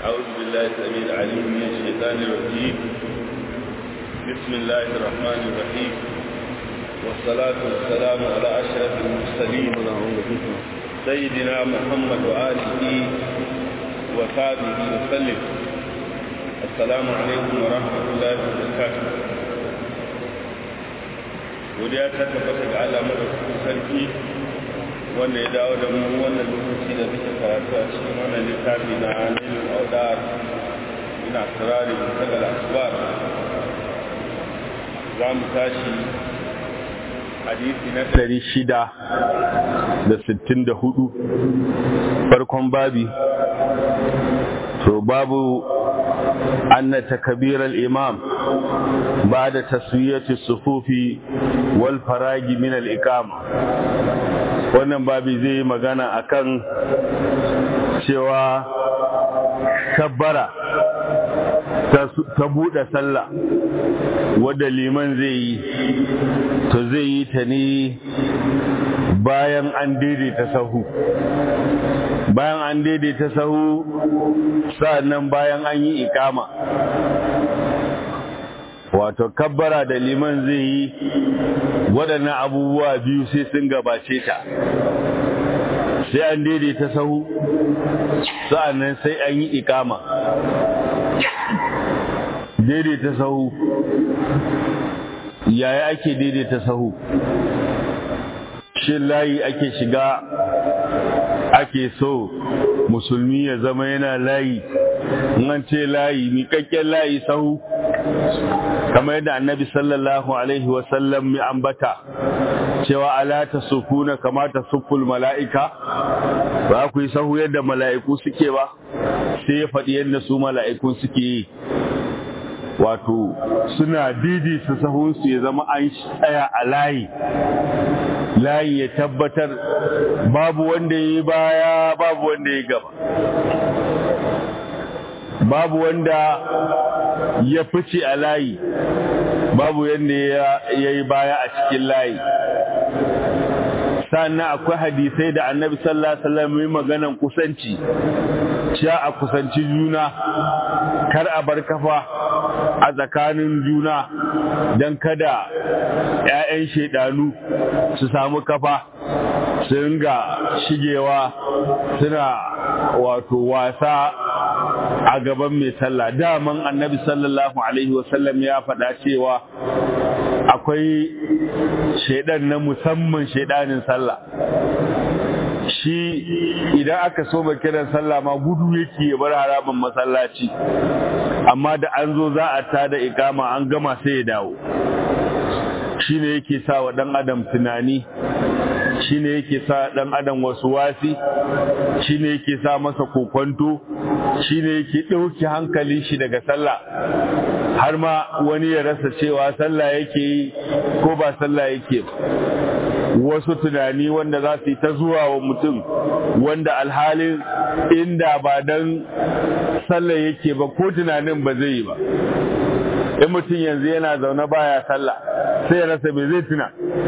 أعوذ بالله السميع العليم من الشيطان الرجيم بسم الله الرحمن الرحيم والصلاة والسلام على أشرف المرسلين سيدنا محمد وآله وصحبه وسلم السلام عليكم ورحمة الله وبركاته godiya ta tabbata ga Allah madaukakin sarki wanda ya dawo da mu wannan lokaci da muke karatu a cikin wannan littafi na Nailul Awdar ina sirari mutagal asbar za mu tashi hadisi na ɗari shida da sittin da hudu farkon babi to babu أن تكبير الإمام بعد تسوية الصفوف والفراج من الإقامة wannan babi zai yi magana akan cewa kabbara ta buɗe sallah wadda liman zai yi to zai yi ta ne bayan an daidaita sahu bayan an daidaita sahu sa'annan bayan an yi ikama wato kabbara da liman zai yi waɗannan abubuwa biyu sai sun gabace ta sai an daidaita sahu sa'annan sai an yi ikama daidaita sahu yaya ake daidaita sahu shin layi ake shiga ake so musulmi ya zama yana layi an ce layi miƙaƙƙen layi sahu kamar yadda annabi sallallahu alaihi wasallam ya ambata cewa ala ta sufuna kamata suful mala'ika ba ku yi sahu yadda mala'iku suke ba sai ya faɗi yadda su mala'iku suke yi wato suna didi su sahunsu ya zama an tsaya a layi layi ya tabbatar babu wanda ya yi baya babu wanda ya gaba babu wanda ya fice a layi babu yadda ya yi baya a cikin layi sannan akwai hadisai da annabi sallallahu alaihi wasallam yi maganan kusanci cewa a kusanci juna kar a bar kafa a tsakanin juna don kada 'ya'yan shaidanu su samu kafa su ringa shigewa suna wato wasa a gaban mai sallah daman annabi sallallahu alaihi wasallam ya faɗa cewa akwai shaidan na musamman shaidanin sallah shi idan aka so ba kiran sallah ma gudu yake ya bar haraban masallaci amma da an zo za a tada ikama an gama sai ya dawo shi ne yake sa wa ɗan adam tunani shi ne yake sa ɗan adam wasu wasi shi ne yake sa masa kokwanto shi ne yake ɗauki hankalin shi daga sallah har ma wani ya rasa cewa sallah yake yi ko ba sallah yake wasu tunani wanda za su yi ta zuwa wa mutum wanda alhalin inda ba don sallah yake ba ko tunanin ba zai yi ba in mutum yanzu yana zaune baya sallah sai ya rasa mai zai tuna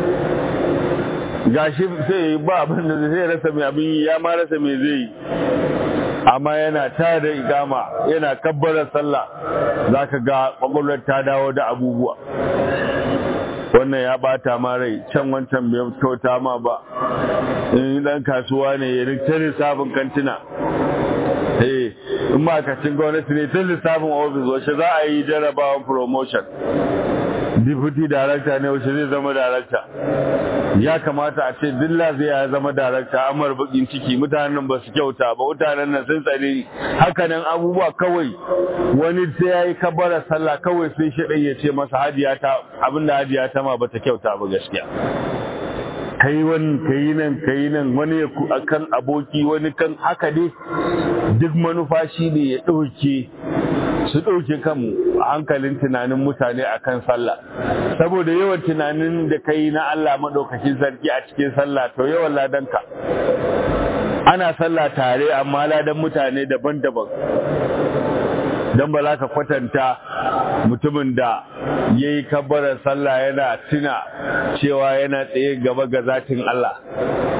gashi sai ba abin da zai rasa mai abin yi ya ma rasa mai zai yi amma yana ta da igama yana kabbara sallah za ka ga kwakwalwar ta dawo da abubuwa wannan ya bata ma rai can wancan bai kyauta ma ba in dan kasuwa ne ya rikta lissafin kantina eh in ma'aikacin gwamnati ne tun lissafin ofis wace za a yi jarabawan promotion deputy director ne wace zai zama director ya kamata a ce dilla zai ya zama director amar bakin ciki mutanen ba su kyauta ba mutanen nan sun tsare hakanan abubuwa kawai wani sai ya yi kabara sallah kawai sai shi ya ce masa hajiya ta abinda hajiya ta ma bata kyauta ba gaskiya kai wani kai nan kai nan wani kan aboki wani kan haka dai duk manufa shi ne ya ɗauke su ɗauke kan hankalin tunanin mutane a kan sallah saboda yawan tunanin da kai na Allah maɗaukakin sarki a cikin sallah to yawan ladanka ana sallah tare amma ladan mutane daban-daban don ba za ka kwatanta mutumin da ya yi kabbarar sallah yana tuna cewa yana tsaye gaba ga zatin Allah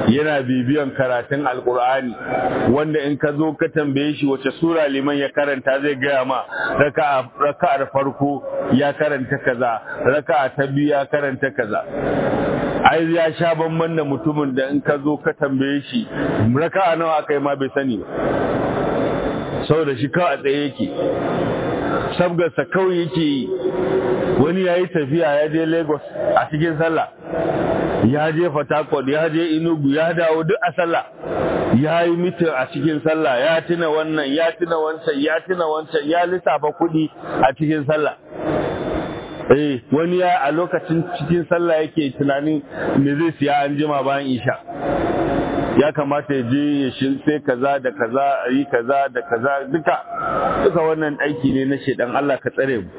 yana bibiyan karatun alkur'ani wanda in ka zo ka tambaye shi wace sura liman ya karanta zai gaya ma raka'ar farko ya karanta kaza raka'a ta biyu ya karanta kaza ai ya sha bamban da mutumin da in ka zo ka tambaye shi raka'a nawa aka yi ma bai sani ba saboda shi kawai a tsaye yake sabgarsa kawai yake yi wani ya yi tafiya ya je lagos a cikin sallah ya je fatakot ya je inugu ya dawo duk a sallah ya yi mitin a cikin sallah ya tuna wannan ya tuna wancan ya tuna wancan ya lissafa kuɗi a cikin sallah eh wani ya a lokacin cikin sallah yake tunanin me zai siya an jima bayan isha ya kamata ya je ya sai kaza da kaza yi kaza da kaza duka duka wannan aiki ne na shedan Allah ka tsare mu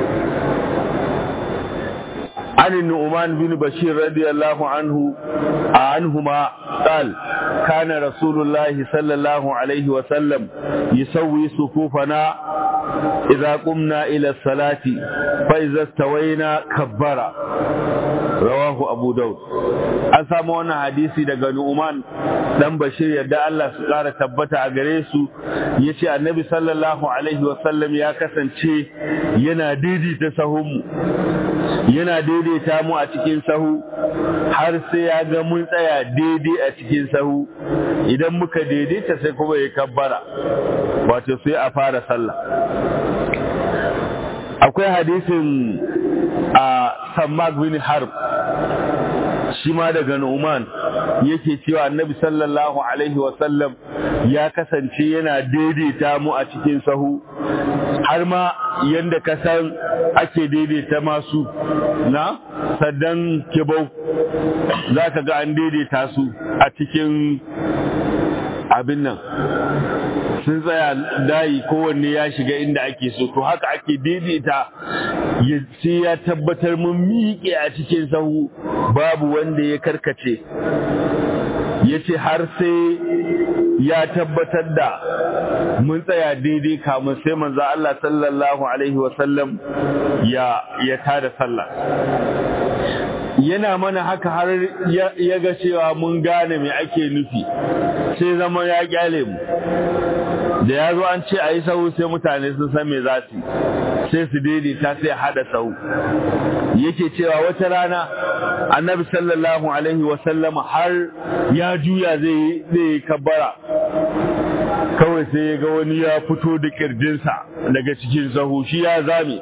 عن النعمان بن بشير رضي الله عنه عنهما قال كان رسول الله صلى الله عليه وسلم يسوي صفوفنا إذا قمنا إلى الصلاة فإذا استوينا كبر رواه أبو داود an samu wannan hadisi daga Nu'man dan Bashir yadda Allah su ƙara tabbata a gare su yace Annabi sallallahu alaihi wasallam ya kasance yana daidaita sahunmu yana daidaita mu a cikin sahu har sai ya ga mun tsaya daidai a cikin sahu idan muka daidaita sai kuma ya kabbara wato sai a fara sallah akwai hadisin a Sammak bin Harb shi ma daga Nu'man yake cewa Annabi sallallahu alaihi wasallam ya kasance yana daidaita mu a cikin sahu har ma yanda ka san ake daidaita masu na saddan kibau za ka ga an daidaita su a cikin abin nan sun tsaya dayi kowanne ya shiga inda ake so to haka ake daidaita sai ya tabbatar mun miƙe a cikin sahu babu wanda ya karkace ya ce har sai ya tabbatar da mun tsaya daidai kamun sai manzo Allah sallallahu alaihi wasallam ya ya tada sallah yana mana haka har ya ga cewa mun gane me ake nufi sai zama ya kyale mu da ya zo an ce a yi sahu sai mutane sun san me za su sai su daidaita sai hada sahu yake cewa wata rana annabi sallallahu alaihi wasallama har ya juya zai yi kabbara kawai sai ya ga wani ya fito da kirjinsa daga cikin sahu shi ya zame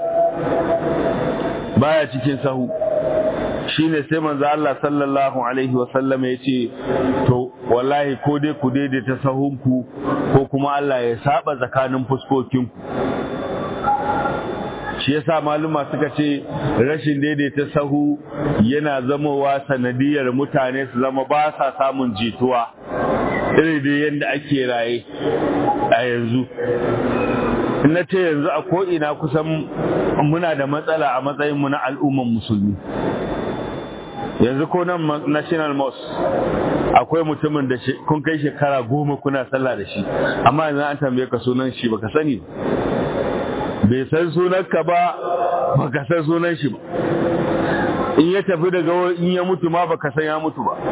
baya cikin sahu shine sai manzo Allah sallallahu alaihi wasallam ya ce to wallahi ko dai ku daidaita sahunku ko kuma Allah ya saba tsakanin fuskokinku shi yasa maluma suka ce rashin daidaita sahu yana zamowa sanadiyar mutane su zama ba sa samun jituwa irin da yadda ake raye a yanzu na ce yanzu a ko'ina kusan muna da matsala a matsayinmu na al'umman musulmi yanzu ko nan national mosque akwai mutumin da kun kai shekara goma kuna sallah da shi amma yanzu an tambaye ka sunan shi baka sani bai san sunanka ba baka san sunan shi ba in ya tafi daga in ya mutu ma baka san ya mutu ba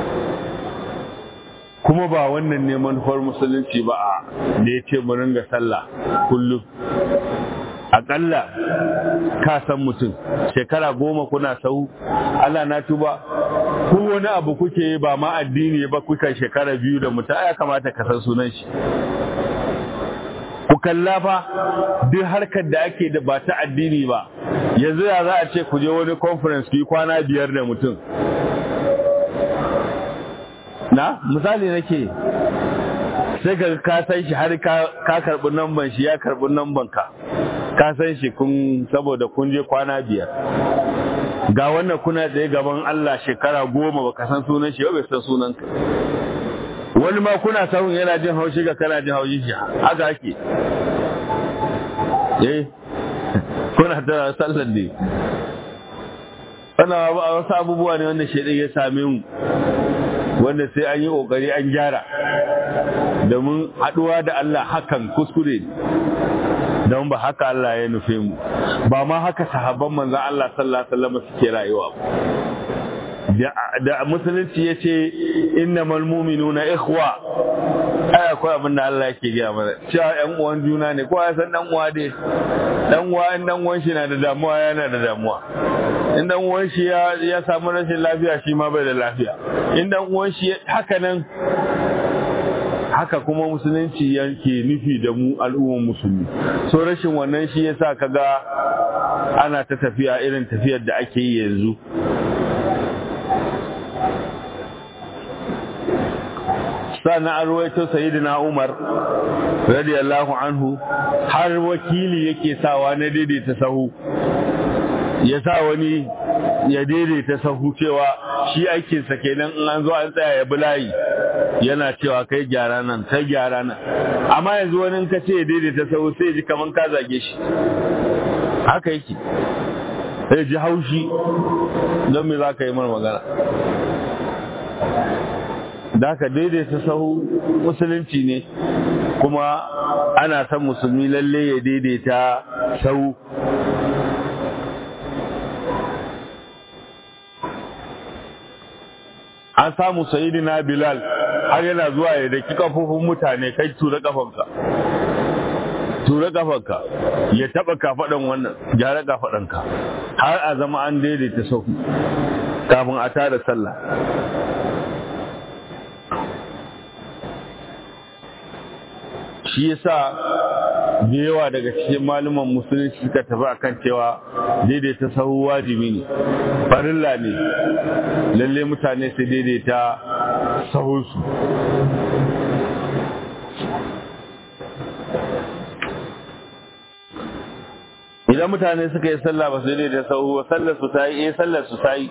kuma ba wannan ne manufar musulunci ba a da ya ce mu ringa sallah kullum akalla ka san mutum shekara goma kuna sau Allah na tuba ko wani abu kuke ba ma addini ba kuka shekara biyu da mutum ya kamata ka san sunan shi ku kalla fa duk harkar da ake da ba ta addini ba yanzu ya za a ce ku je wani conference ku yi kwana biyar da mutum na misali nake sai ka ka san shi har ka karbi namban shi ya karbi namban ka ka san shi kun saboda kun je kwana biyar ga wannan kuna tsaye gaban Allah shekara goma baka san sunan shi bai san sunan ka wani ma kuna sahun yana jin haushi ga kana jin haushi shi haka ake eh kuna tara sallar ne wannan wasu abubuwa ne wanda shaidan ya same mu wanda sai an yi kokari an gyara domin haduwa da Allah hakan kuskure don ba haka Allah ya nufe mu ba ma haka sahabban manzon Allah sallallahu alaihi wasallam suke rayuwa da musulunci ya ce innamal mu'minuna ikhwa ai akwai abin da Allah yake gaya mana cewa ƴan uwan juna ne kowa ya san dan uwa dai dan uwa in dan uwan shi na da damuwa yana da damuwa in dan uwan shi ya ya samu rashin lafiya shi ma bai da lafiya in dan uwan shi haka nan haka kuma musulunci yake nufi da mu al'ummar musulmi so rashin wannan shi yasa kaga ana ta tafiya irin tafiyar da ake yi yanzu sannan an ruwaito sayyidina Umar radiyallahu anhu har wakili yake sawa na daidaita sahu ya sa wani ya daidaita sahu cewa shi aikinsa kenan in an zo an tsaya ya bulayi yana cewa kai gyara nan kai gyara nan amma yanzu wani ka ce ya daidaita sahu sai ji kaman ka zage shi haka yake sai ji haushi don me za ka yi mana magana da haka daidaita sahu musulunci ne kuma ana son musulmi lalle ya daidaita sahu an samu sayidina bilal har yana zuwa ya daki kafofin mutane kai tura kafanka tura kafanka ya taba kafadan wannan gyara kafadanka har a zama an daidaita sahu kafin a tada sallah shi yasa da yawa daga cikin malaman musulunci suka tafi akan cewa daidaita sahu wajibi ne farilla ne lalle mutane su daidaita sahunsu idan mutane suka yi sallah ba su daidaita sahu ba sallar su ta yi eh sallar su ta yi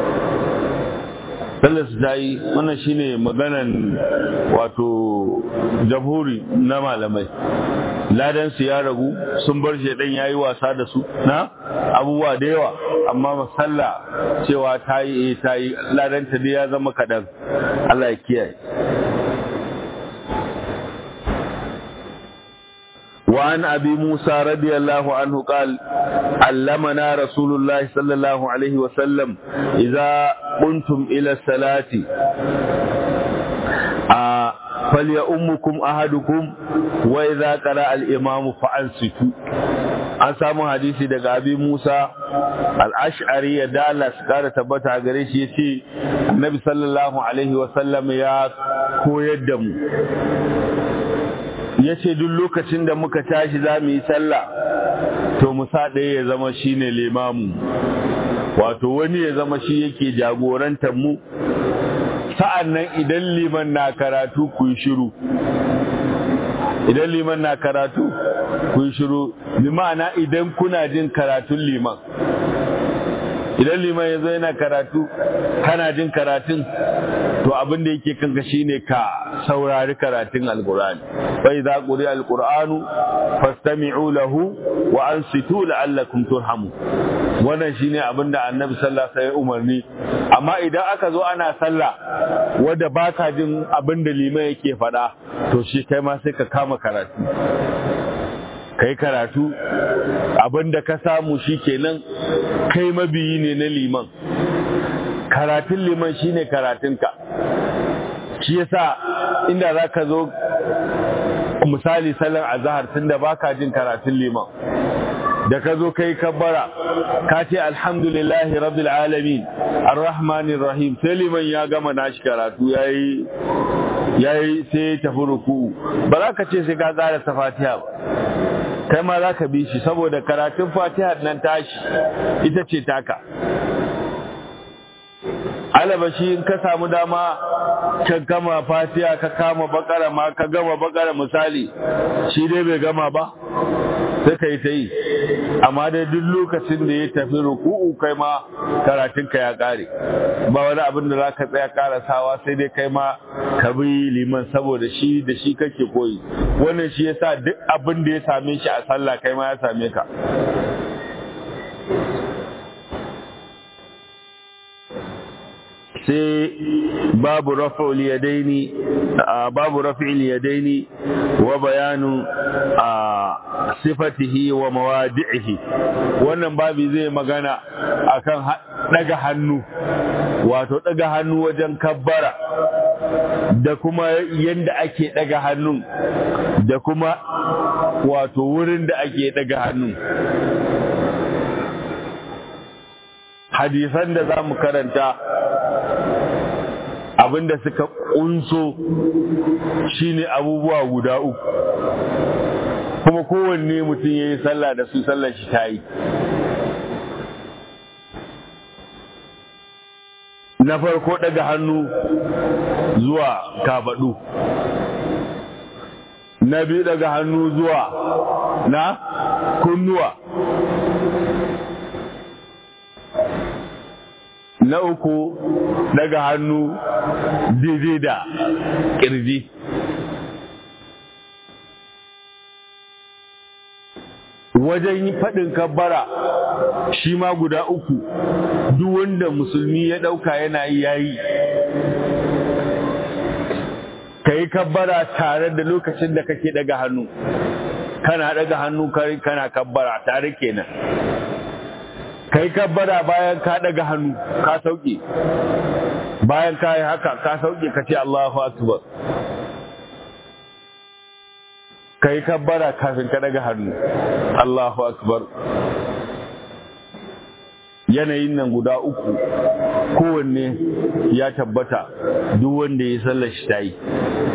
sallar su ta yi wannan shine maganan wato jamhuri na malamai ladan su ya ragu sun bar shi dan yayi wasa da su na abubuwa da yawa amma masalla cewa ta yi ta yi ladan ta ya zama kadan Allah ya kiyaye وعن أبي موسى رضي الله عنه قال علمنا رسول الله صلى الله عليه وسلم إذا قمتم إلى الصلاة آه فليؤمكم أحدكم وإذا قرأ الإمام فأنصتوا an samu hadisi daga abi Musa al-Ash'ari ya dala su kara tabbata gare shi yace Annabi sallallahu alaihi wa sallam ya koyar da mu ya ce duk lokacin da muka tashi za mu yi sallah to musa ɗaya ya zama shi ne limamu wato wani ya zama shi yake jagorantar mu sa'an nan idan liman na karatu ku yi shiru idan liman na karatu ku yi shiru bi ma'ana idan kuna jin karatun liman idan liman ya zo yana karatu kana jin karatun to abin da yake kanka shine ka saurari karatun alqur'ani fa idza quri'a alqur'anu fastami'u lahu wa ansitu la'allakum turhamu wannan shine abin da annabi sallallahu alaihi wasallam umarni amma idan aka zo ana sallah wanda baka jin abin da liman yake faɗa to shi kai ma sai ka kama karatu kai karatu abin da ka samu shi kenan kai mabiyi ne na liman karatun liman shine karatunka shi yasa inda za ka zo misali sallar azahar tun da baka jin karatun liman da ka zo kai kabbara ka ce alhamdulillahi rabbil alamin arrahmanir rahim sai liman ya gama nashi karatu yayi yayi sai tafi ruku ba za ka ce sai ka tsara ta fatiha ba kai ma za ka bi shi saboda karatun fatiha nan tashi ita ce taka alabashi in ka samu dama ka gama fatiha ka kama bakara ma ka gama bakara misali shi dai bai gama ba sai ka yi ta yi amma dai duk lokacin da ya tafi ruku'u kai ma karatunka ya kare ba wani abin da za ka tsaya karasawa sai dai kai ma ka bi liman saboda shi da shi kake koyi wannan shi yasa duk abin da ya same shi a sallah kai ma ya same ka sai babu rafa'ul yadaini babu raf'il yadaini wa bayanu sifatihi wa mawadi'ihi wannan babi zai magana akan daga hannu wato daga hannu wajen kabbara da kuma yadda ake daga hannun da kuma wato wurin da ake daga hannun hadisan da za mu karanta abinda suka kunso shine abubuwa guda uku kuma kowanne mutum ya yi sallah da su sallar shi ta yi na farko daga hannu zuwa kafaɗu na biyu daga hannu zuwa na kunnuwa na uku daga hannu daidai da ƙirji wajen faɗin kabbara shi ma guda uku duk wanda musulmi ya ɗauka yana yi yayi ka yi kabbara tare da lokacin da kake daga hannu kana daga hannu kana kabbara tare kenan ka yi kabbara bayan ka daga hannu ka sauke bayan ka yi haka ka sauke ka ce Allahu akbar ka yi kabbara kafin ka daga hannu Allahu akbar yanayin nan guda uku kowanne ya tabbata duk wanda ya sallar shi ta yi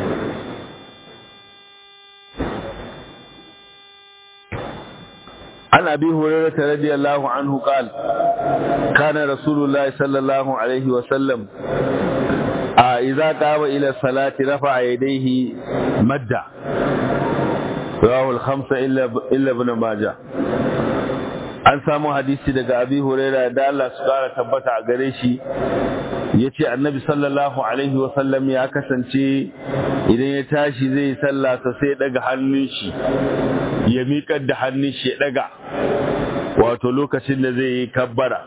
عن أبي هريرة رضي الله عنه قال كان رسول الله صلى الله عليه وسلم إذا قام إلى الصلاة رفع يديه مدة رواه الخمسة إلا ابن ماجه an samu hadisi daga abi huraira da Allah su kara tabbata a gare shi ya ce annabi sallallahu alaihi wasallam ya kasance idan ya tashi zai sallah ta sai daga hannun shi ya miƙar da hannun shi ya daga wato lokacin da zai yi kabbara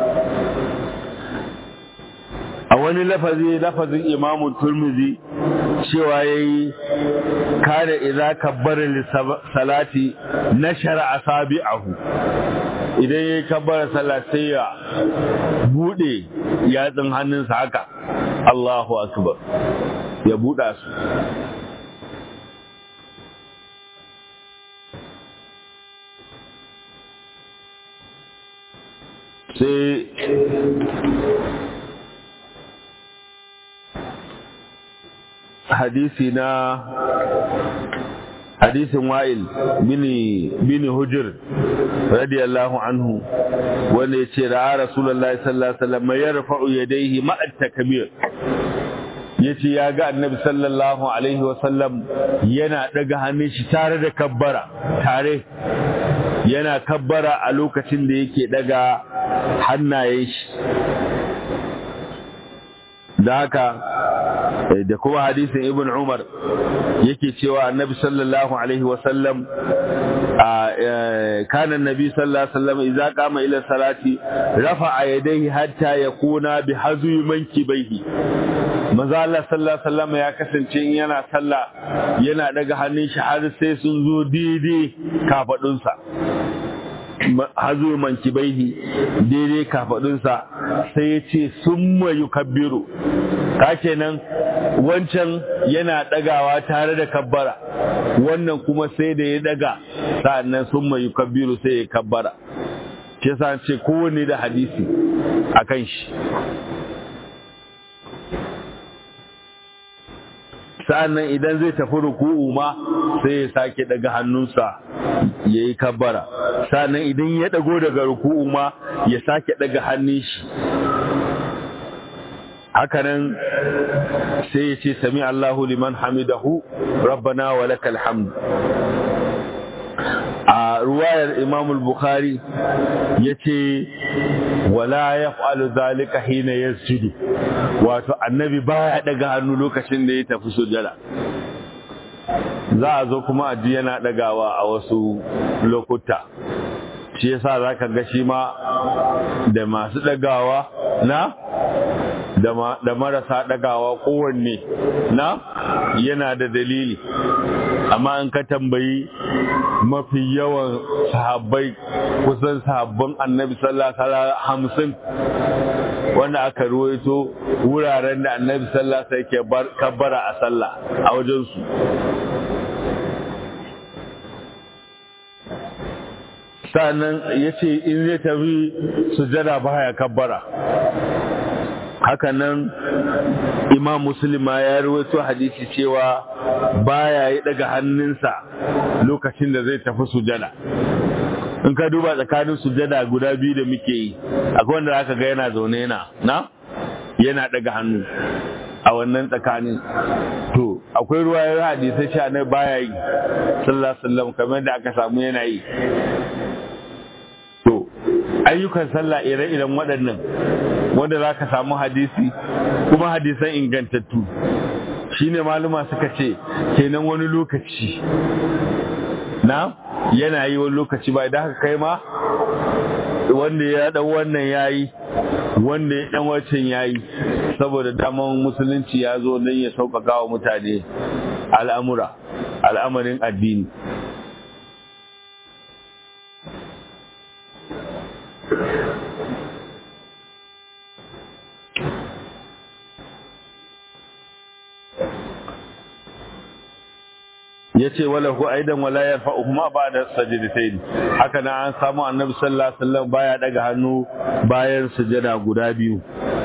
a wani lafazi lafazin imamun turmizi cewa ya yi kada idza kabbara salati nashara asabi'ahu idan ya yi kabbara sallah sai ya bude yatsun hannunsa haka Allahu akbar ya buɗa su sai hadisi na hadisin wa'il bini bini hujr radiyallahu anhu wanda yace ra'a rasulullahi sallallahu alaihi wasallam yarfa'u yadayhi ma'a takbir yace ya ga annabi sallallahu alaihi wasallam yana daga hannun shi tare da kabbara tare yana kabbara a lokacin da yake daga hannayen shi da haka da kuma hadisin ibn umar yake cewa annabi sallallahu alaihi wasallam kana annabi sallallahu alaihi wasallam idza qama ila salati rafa'a yadayhi hatta yakuna bi hazwi mankibaihi manzo Allah sallallahu alaihi wasallam ya kasance in yana sallah yana daga hannun shi har sai sun zo daidai kafadunsa hazo mankibaihi daidai kafadunsa sai ya ce summa yukabbiru ka kenan wancan yana dagawa tare da kabbara wannan kuma sai da ya daga sa'annan summa yukabbiru sai ya kabbara ke sa ce kowanne da hadisi akan shi sa'annan idan zai tafi ruku'u ma sai ya sake daga hannunsa ya yi kabbara sa'annan idan ya dago daga ruku'u ma ya sake daga hannun shi hakanan sai ya ce sami Allahu liman hamidahu rabbana wa lakal hamd a ruwayar Imam al-Bukhari yace wala yaf'alu zalika hina yasjudu wato annabi baya daga hannu lokacin da ya tafi sujada za a zo kuma aji yana dagawa a wasu lokuta shi yasa zaka ga shi ma da masu dagawa na da marasa dagawa kowanne na yana da dalili amma in ka tambayi mafi yawan sahabbai kusan sahabban annabi sallallahu alaihi hamsin wanda aka ruwaito wuraren da annabi sallallahu alaihi wasallam ke kabbara a sallah a wajen su sannan yace in zai tafi sujada baya kabbara hakanan imam musulma ya rawaito hadisi cewa baya yi daga hannunsa lokacin da zai tafi sujada in ka duba tsakanin sujada guda biyu da muke yi akwai wanda aka ga yana zaune yana na yana daga hannu a wannan tsakanin to akwai ruwa ya hadisai sha na baya yi sallallahu alaihi wasallam kamar da aka samu yana yi to ayyukan sallah ire-iren waɗannan wanda za ka samu hadisi kuma hadisan ingantattu shine maluma suka ce kenan wani lokaci na yana yi wani lokaci ba idan haka kai ma wanda ya dan wannan yayi wanda ya dan wancan yayi saboda daman musulunci ya zo don ya sauƙaƙa wa mutane al'amura al'amarin addini ya ce wala hu aidan wala yarfa'u kuma ba da sajdatain haka na an samu annabi sallallahu alaihi wasallam baya daga hannu bayan sujada guda biyu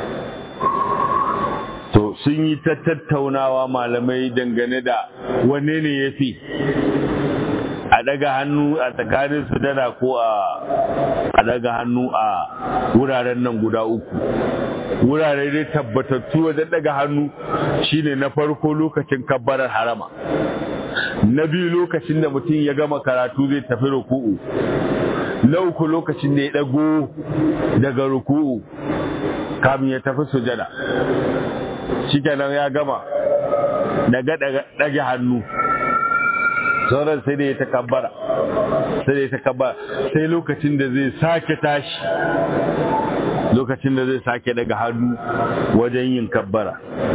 to sun yi ta tattaunawa malamai dangane da wanne ne yafi a daga hannu a tsakanin sujada ko a a daga hannu a wuraren nan guda uku wurare dai tabbatattu wajen daga hannu shine na farko lokacin kabbarar harama na biyu lokacin da mutum ya gama karatu zai tafi ruku'u na uku lokacin da ya dago daga ruku'u kamin ya tafi sujada shikenan ya gama daga dage hannu sauran sai da ya takabbara sai da ya takabbara sai lokacin da zai sake tashi lokacin da zai sake daga hannu wajen yin kabbara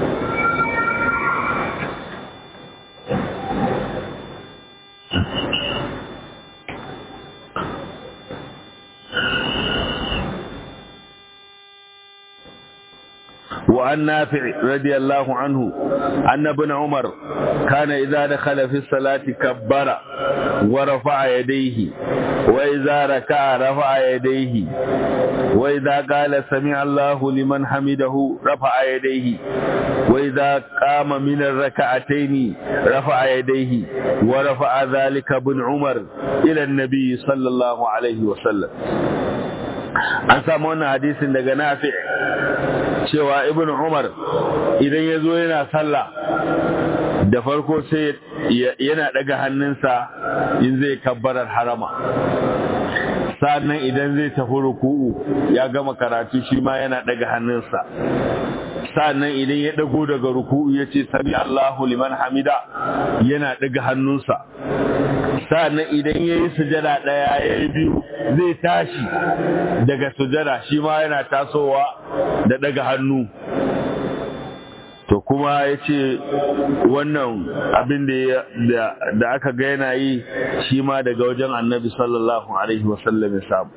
وعن نافع رضي الله عنه أن ابن عمر كان إذا دخل في الصلاة كبر ورفع يديه وإذا ركع رفع يديه وإذا قال سمع الله لمن حمده رفع يديه وإذا قام من الركعتين رفع يديه ورفع ذلك ابن عمر إلى النبي صلى الله عليه وسلم an samu wannan hadisin daga nafi cewa ibn umar idan ya zo yana sallah da farko sai yana daga hannunsa in zai kabbarar harama sannan idan zai tafi ruku'u ya gama karatu shi ma yana daga hannunsa sannan idan ya dago daga ruku'u ya ce sami Allahu liman hamida yana daga hannunsa sannan idan ya yi sujada ɗaya ya yi biyu zai tashi daga sujada shi ma yana tasowa da daga hannu to kuma ya ce wannan abin da aka ga yana yi shi ma daga wajen annabi sallallahu alaihi wasallam ya samu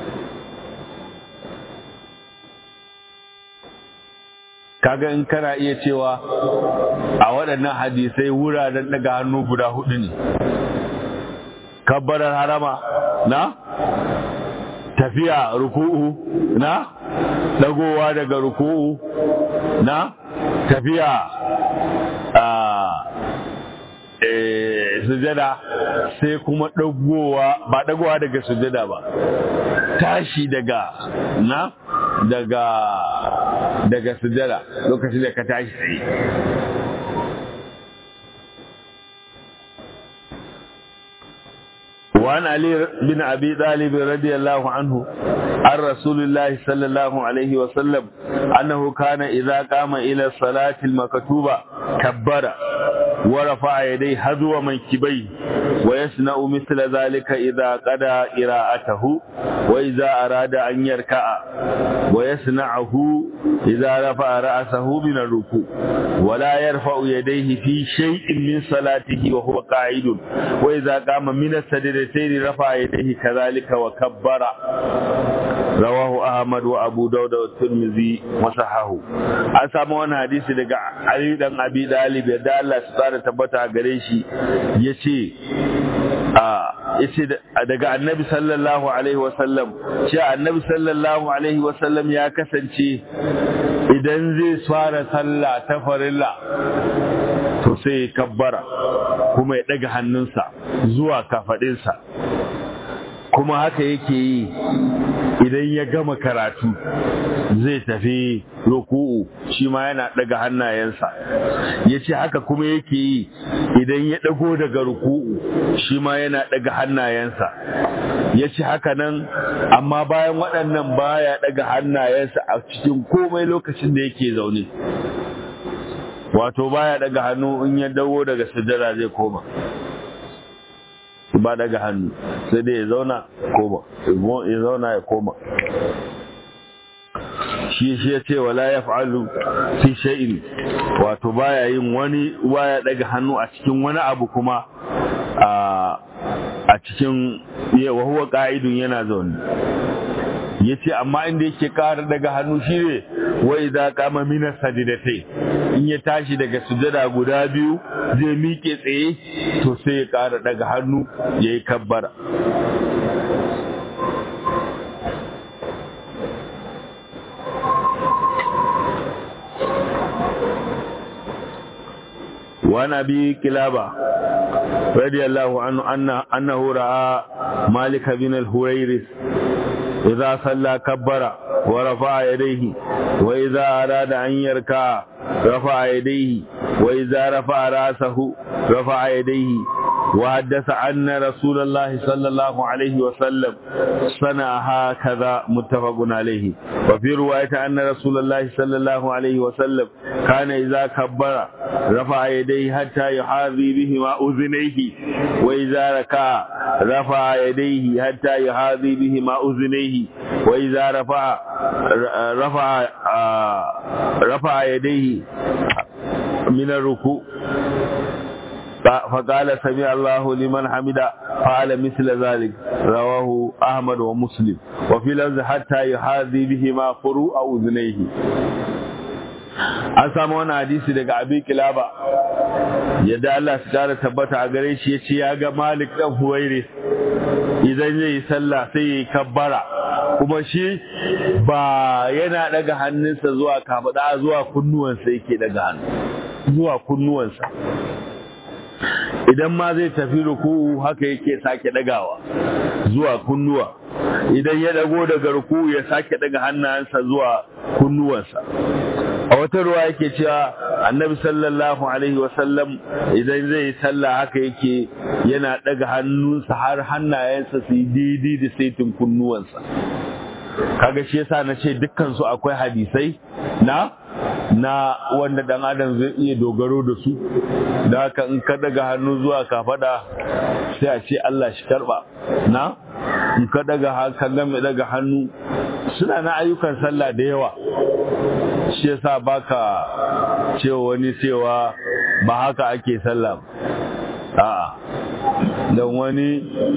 kaga in kana iya cewa a waɗannan hadisai wuraren daga hannu guda hudu ne kabbarar harama na tafiya ruku'u na dagowa daga ruku'u na tafiya a sujada sai kuma dagowa ba dagowa daga sujada ba tashi daga na daga daga sujada lokacin da ka tashi tsaye وعن علي بن أبي طالب رضي الله عنه عن رسول الله صلى الله عليه وسلم أنه كان إذا قام إلى الصلاة المكتوبة كبر ورفع يديه حذو منكبيه ويصنع مثل ذلك إذا قضى قراءته وإذا أراد أن يركع ويصنعه إذا رفع رأسه من الركوع ولا يرفع يديه في شيء من صلاته وهو قاعد وإذا قام من السجدتين رفع يديه كذلك وكبر rawahu ahmad wa abu dawud wa tirmidhi wa sahahu an samu wani hadisi daga ali dan abi dalib da Allah su tsara tabbata gare shi yace yace daga annabi sallallahu alaihi wasallam ce annabi sallallahu alaihi wasallam ya kasance idan zai fara sallah ta farilla to sai ya kabbara kuma ya daga hannunsa zuwa kafadinsa kuma haka yake yi idan ya gama karatu zai tafi ruku'u shi ma yana daga hannayensa ya ce haka kuma yake yi idan ya dago daga ruku'u shi ma yana daga hannayensa ya ce haka nan amma bayan waɗannan baya daga hannayensa a cikin komai lokacin da yake zaune wato baya daga hannu in ya dago daga sujjada zai koma ba daga hannu sai dai ya zauna koma ya zauna ya koma shi shi ya ce wala ya fa'alu fi shay'in wato baya yin wani baya daga hannu a cikin wani abu kuma a cikin wa huwa qa'idun yana zaune yace amma inda yake ƙara daga hannu shine wa idza qama min sajdatai in ya tashi daga sujada guda biyu zai miƙe tsaye to sai ya ƙara daga hannu yayi kabbara وعن ابي كلابه رضي الله عنه أن انه راى مالك بن الهويرث إذا صلى كبر ورفع يديه وإذا أراد أن يركع رفع يديه وإذا رفع رأسه رفع يديه وحدث أن رسول الله صلى الله عليه وسلم صنع هكذا متفق عليه وفي رواية أن رسول الله صلى الله عليه وسلم كان إذا كبر رفع يديه حتى يحاذي بهما أذنيه وإذا ركع رفع يديه حتى يحاذي بهما أذنيه وإذا رفع رفع رفع يديه من الركوع فقال سمع الله لمن حمد فعل مثل ذلك رواه أحمد ومسلم وفي لفظ حتى يحاذي بهما فروع أذنيه an samu wani hadisi daga abi kilaba yadda Allah su kara tabbata a gare shi ya ce ya ga malik dan huwaire idan zai yi sallah sai ya yi kabbara kuma shi ba yana daga hannunsa zuwa kafada zuwa kunnuwansa yake daga hannu zuwa kunnuwansa idan ma zai tafi ruku'u haka yake sake dagawa zuwa kunnuwa idan ya dago daga ruku'u ya sake daga hannayensa zuwa kunnuwansa a wata ruwa yake cewa annabi sallallahu alaihi wasallam idan zai yi sallah haka yake yana daga hannunsa har hannayensa su yi daidai da saitin kunnuwansa kaga shi yasa na ce dukkan su akwai hadisai na na wanda dan adam zai iya dogaro da su da haka in ka daga hannu zuwa kafada sai a ce Allah shi karba na in ka daga haka game daga hannu suna na ayyukan sallah da yawa shi yasa baka cewa wani cewa ba haka ake sallah a'a don wani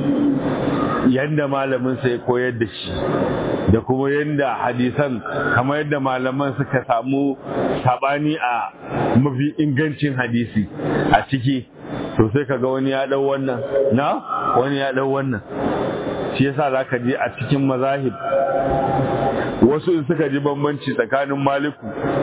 yanda malamin sai koyar da shi da kuma yanda hadisan kamar yadda malaman suka samu sabani a mafi ingancin hadisi a ciki to sai kaga wani ya dau wannan na wani ya dau wannan shi yasa zaka je a cikin mazahib wasu in suka ji bambanci tsakanin maliku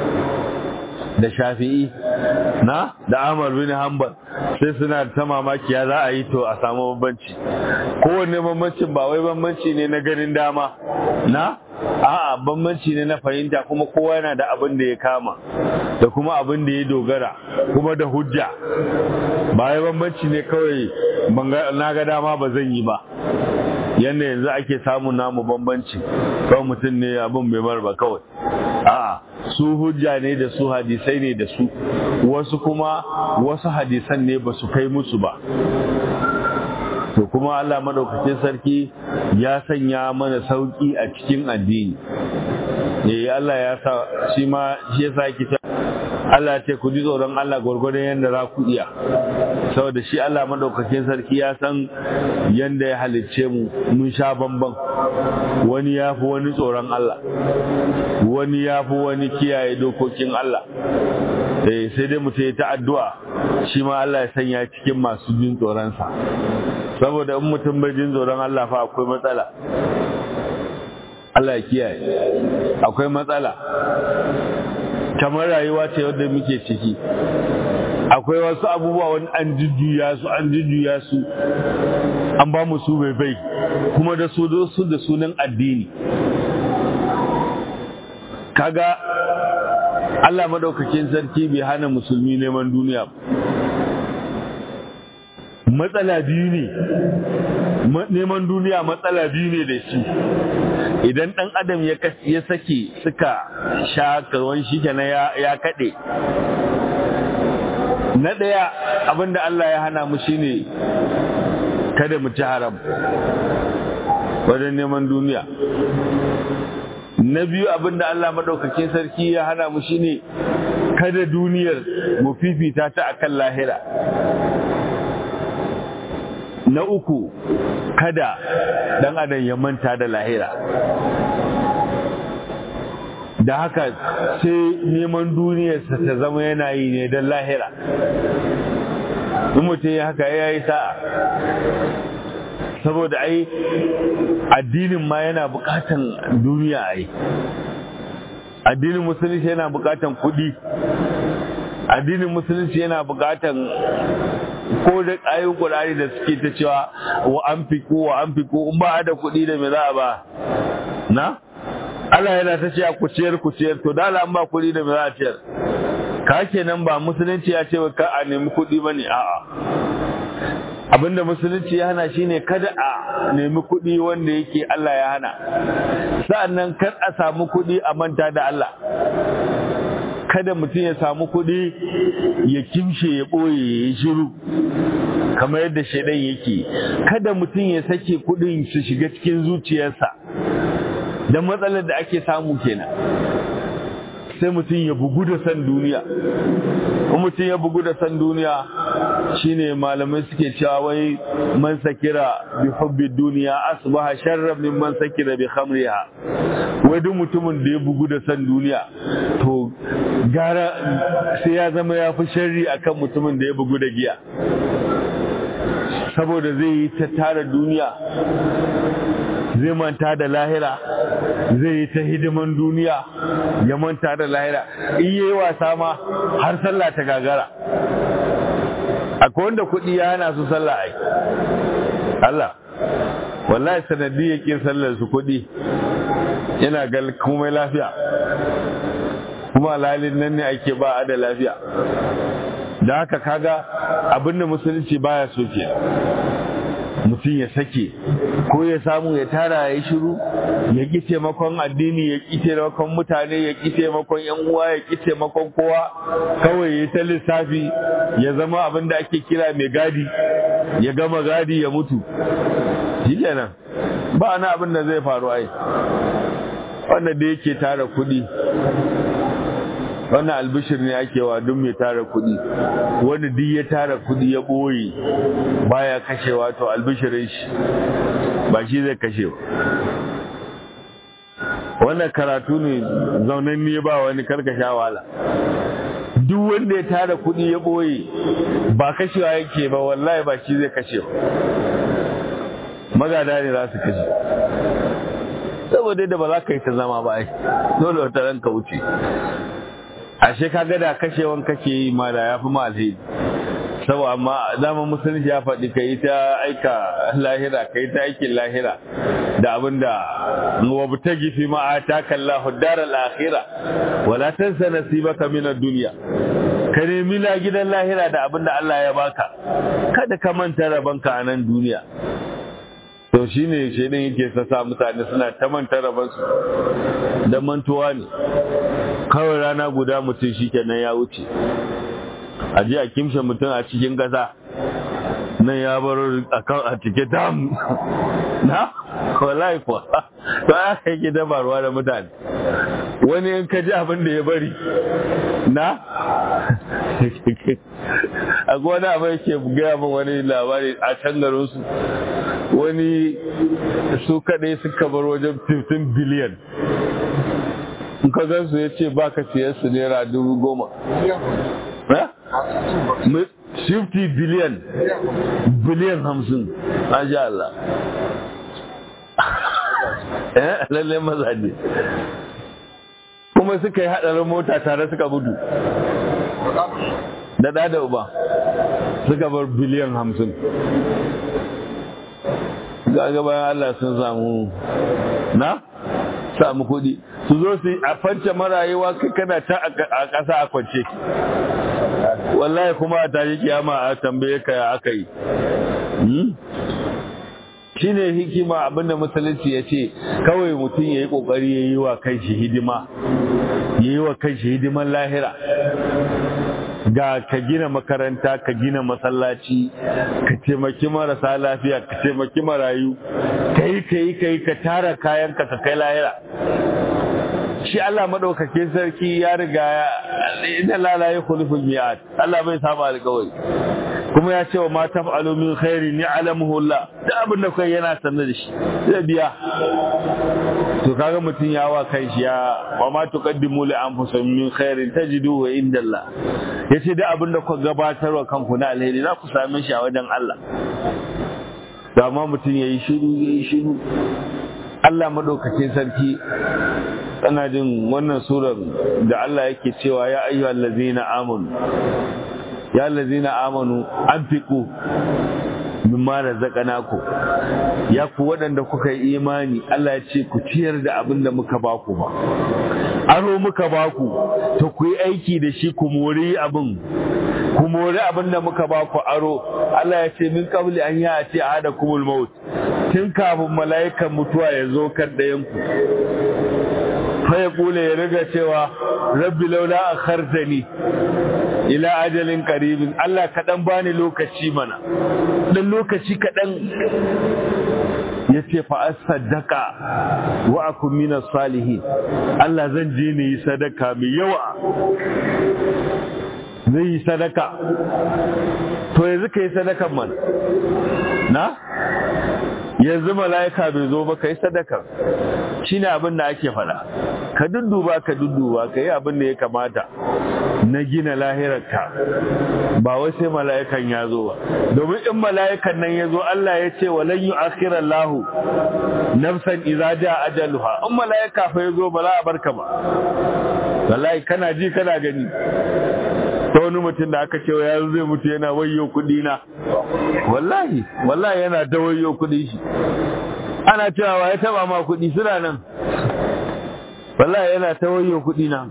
da shafi'i na da Ahmad bin Hanbal sai suna ta mamaki ya za a yi to a samu bambanci kowanne bambancin ba wai bambanci ne na ganin dama na a'a bambanci ne na fahimta kuma kowa yana da abin da ya kama da kuma abin da ya dogara kuma da hujja ba wai bambanci ne kawai na ga dama ba zan yi ba yadda yanzu ake samun namu bambanci kawai mutum ne abin bai bar ba kawai a'a su hujja ne da su hadisai ne da su wasu kuma wasu hadisan ne ba su kai musu ba to kuma Allah madaukakin sarki ya sanya mana sauki a cikin addini eh Allah ya sa shi ma shi yasa yake Allah ce ku ji tsoron Allah gwargwadon yadda za ku iya saboda shi Allah madaukakin sarki ya san yadda ya halicce mu mun sha bamban wani ya fi wani tsoron Allah wani ya fi wani kiyaye dokokin Allah eh sai dai mutum ya ta addu'a shi ma Allah ya sanya cikin masu jin tsoronsa saboda in mutum bai jin tsoron Allah fa akwai matsala Allah ya kiyaye akwai matsala kamar rayuwa ce wadda muke ciki akwai wasu abubuwa wani an jujjuya su an jujjuya su an ba mu su bai bai kuma da su su da sunan addini kaga Allah madaukakin sarki bai hana musulmi neman duniya matsala biyu ne neman duniya matsala biyu ne da shi idan ɗan adam ya sake suka sha karwan shi kenan ya kaɗe na ɗaya abinda Allah ya hana mu shine kada mu ci haram wajen neman duniya na biyu abinda Allah maɗaukakin sarki ya hana mu shine kada duniyar mu fifita ta akan lahira na uku kada dan adam ya manta da lahira da haka sai neman duniyarsa ta zama yana yi ne don lahira in mutum ya haka ya yi sa'a saboda ai addinin ma yana bukatan duniya ai addinin musulunci yana bukatan kudi addinin musulunci yana bukatan ko da ayoyin Qur'ani da suke ta cewa wa anfiqu wa anfiqu in ba da kuɗi da me za a ba na Allah yana ta cewa ku ciyar ku ciyar to dala an ba kuɗi da me za a ciyar ka kenan ba musulunci ya ce ka a nemi kuɗi bane a'a abinda musulunci ya hana shine kada a nemi kuɗi wanda yake Allah ya hana sa'annan kar a samu kuɗi a manta da Allah kada mutum ya samu kuɗi ya kimshe ya ɓoye ya shiru kamar yadda shaidan yake kada mutum ya sake kuɗin su shiga cikin zuciyarsa da matsalar da ake samu kenan sai mutum ya bugu da san duniya in mutum ya bugu da san duniya shine malamai suke cewa wai man sakira bi hubbi duniya asbaha sharran min man sakira bi khamriha wai duk mutumin da ya bugu da san duniya to gara sai ya zama ya fi sharri akan mutumin da ya bugu da giya saboda zai yi ta tara duniya zai manta da lahira zai yi ta hidiman duniya ya manta da lahira in yi wasa ma har sallah ta gagara akwai wanda kuɗi ya hana su sallah ai Allah wallahi sanadi ya ƙin sallar su kuɗi yana gal komai lafiya kuma lalin nan ne ake ba a da lafiya da haka kaga abinda musulunci baya so ke mutum ya sake ko ya samu ya tara ya shiru ya ƙi taimakon addini ya ƙi taimakon mutane ya ƙi taimakon yan uwa ya ƙi taimakon kowa kawai ya ta lissafi ya zama abin da ake kira mai gadi ya gama gadi ya mutu shi kenan ba na abin da zai faru ai wanda da yake tara kuɗi wannan albishir ne ake wa duk mai tara kuɗi wani duk ya tara kuɗi ya ɓoye baya kashewa to albishirin shi ba shi zai kashe ba wannan karatu ne zaunan ne ba wani karkasha wala duk wanda ya tara kuɗi ya ɓoye ba kashewa yake ba wallahi ba shi zai kashe ba magada ne za su kashe saboda da ba za ka yi ta zama ba ai dole wata ranka wuce ashe ka ga da kashewan kake yi ma da ya fi ma alheri saboda amma dama musulunci ya faɗi ka yi ta aika lahira ka yi ta aikin lahira da abin da wabu ta gifi ma a ta kalla hudar al'akhira wala tansa nasibaka min ad-dunya ka nemi la gidan lahira da abin da Allah ya baka kada ka manta rabanka a nan duniya to shi ne shaidan yake sassa mutane suna ta manta rabansu da mantuwa ne kawai rana guda mutum shi kenan ya wuce a ji a kimshe mutum a cikin ƙasa nan ya bar a cike dam na wallahi kuwa to aka yake dabarwa da mutane wani in ka ji abin da ya bari na a wani abin yake gaya min wani labari a can garinsu wani su kaɗai suka bar wajen 15 biliyan in ka gan su ya ce ba ka siya su naira dubu goma 50 biliyan biliyan hamsin masha Allah eh lalle mazaje kuma suka yi haɗarin mota tare suka gudu da ɗa da uba suka bar biliyan hamsin ga bayan Allah sun samu na samu kuɗi su zo su a fance marayuwa kai kana ta a ƙasa a kwance wallahi kuma a tare kiyama a tambaye ka ya aka yi shi ne hikima abinda musulunci ya ce kawai mutum ya yi ƙoƙari ya yi wa kai shi hidima ya yi wa kai shi hidiman lahira ga ka gina makaranta ka gina masallaci ka taimaki marasa lafiya ka taimaki marayu ka yi ka yi ka yi ka tara kayanka ka kai lahira shi Allah madaukakin sarki ya riga inna la la yukhlifu al-mi'ad Allah bai saba alƙawari kuma ya ce wa ma taf'alu min khairin ya'lamuhu Allah da abin da kai yana sanar da shi zai biya to kaga mutum ya wa kai shi ya wa ma tuqaddimu li anfusikum min khairin tajiduhu inda Allah yace da abin da ku gabatarwa kanku na alheri za ku same shi a wajen Allah da ma mutum yayi shiru yayi shiru Allah madaukakin sarki ana jin wannan surar da Allah yake cewa ya ayyuhal ladzina amanu ya ladzina amanu anfiqu mimma razaqnakum ya ku waɗanda kuka yi imani Allah ya ce ku ciyar da abin da muka baku ba aro muka baku to ku yi aiki da shi ku mori abin ku mori abin da muka baku aro Allah ya ce min qabli an ya ce ahada kumul maut tun kafin mala'ikan mutuwa ya zo kan ɗayan ku fa ya kula ya riga cewa rabbi laula akhartani ila ajalin qaribin Allah kaɗan bani lokaci mana dan lokaci kaɗan ya ce fa sadaka wa akun minas salihin Allah zan je ne yi sadaka mai yawa zai yi sadaka to yanzu ka yi sadakan man na yanzu mala'ika bai zo ba ka yi sadaka shi ne abin da ake faɗa ka dudduba ka dudduba ka yi abin da ya kamata na gina lahirarka ba wai sai mala'ikan ya zo ba domin in mala'ikan nan ya zo Allah ya ce walan yu akhira lahu nafsan idza jaa ajaluha in mala'ika fa ya zo ba za a barka ba wallahi kana ji kana gani ta wani mutum da aka cewa ya zai mutu yana wayo kudi na wallahi wallahi yana ta wayo kudi shi ana cewa ya taba ma kudi suna nan wallahi yana ta wayo kudi na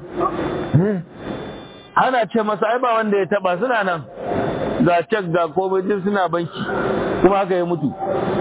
ana ce masa ai ba wanda ya taba suna nan ga cek ga komai suna banki kuma haka ya mutu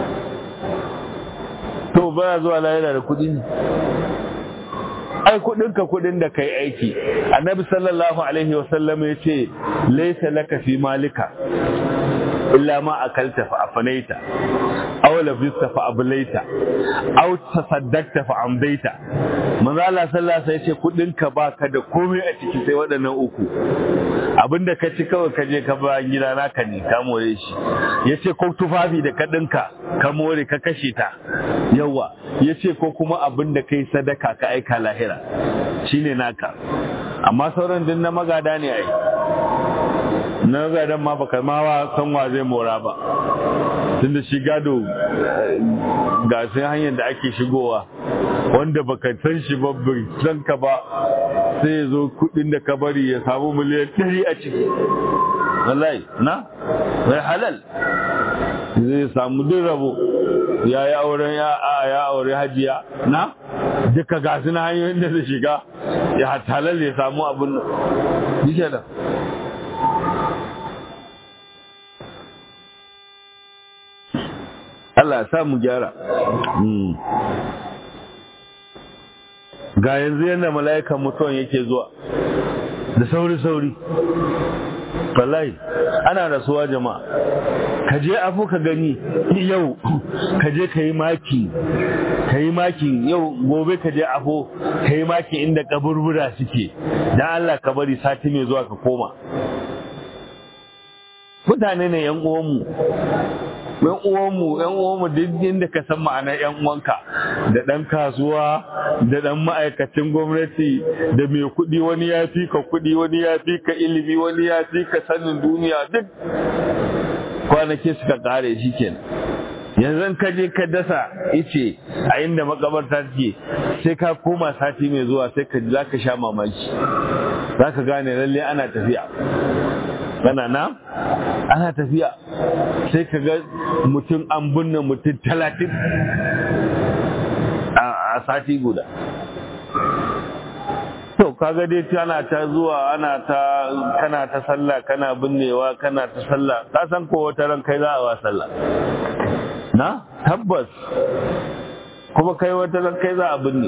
to ba zuwa lahira da kudi ne ai kudinka kudin da kai aiki annabi sallallahu alaihi wasallam ya ce laysa laka fi malika illa ma akalta fa afanaita aw labista fa ablaita aw tasaddaqta fa amdaita manzo Allah sallallahu alaihi wasallam ya ce kudinka baka da komai a ciki sai waɗannan uku abinda ka ci kawai ka je ka ba gida naka ne ka more shi yace ko tufafi da ka dinka ka more ka kashe ta yawa yace ko kuma abinda kai sadaka ka aika lahira shine naka amma sauran din na magada ne ai na gadan ma baka ma san wa zai mora ba tunda shi gado ga sai hanyar da ake shigowa wanda baka san shi ba bai san ka ba sai ya zo kudin da ka bari ya samu miliyan ɗari a ciki wallahi na mai halal zai samu duk rabo ya yi auren ya a ya aure hajiya na duka ga na hanyoyin da zai shiga ya halal ya samu abin nan yake da Allah ya sa mu gyara ga yanzu yadda mala'ikan mutuwan yake zuwa da sauri-sauri wallahi ana rasuwa jama'a ka je afu ka gani yau ka je ka yi maki ka yi maki yau gobe ka je afu ka yi maki inda kaburbura suke dan Allah ka bari sati mai zuwa ka koma mutane ne yan uwanmu yan uwanmu yan uwanmu duk inda ka san ma'anar yan uwanka da ɗan kasuwa da ɗan ma'aikacin gwamnati da mai kuɗi wani ya fi ka kuɗi wani ya fi ka ilimi wani ya fi ka sanin duniya duk kwanaki suka ƙare shi kenan yanzu ka je ka dasa ice a inda makabarta take sai ka koma sati mai zuwa sai ka za ka sha mamaki za ka gane lalle ana tafiya kana na ana tafiya sai ka ga mutum an binne mutum talatin a sati guda to kaga dai ana ta zuwa ana ta kana ta sallah kana binnewa kana ta sallah ka san ko wata ran kai za a wa sallah na tabbas kuma kai wata ran kai za a binne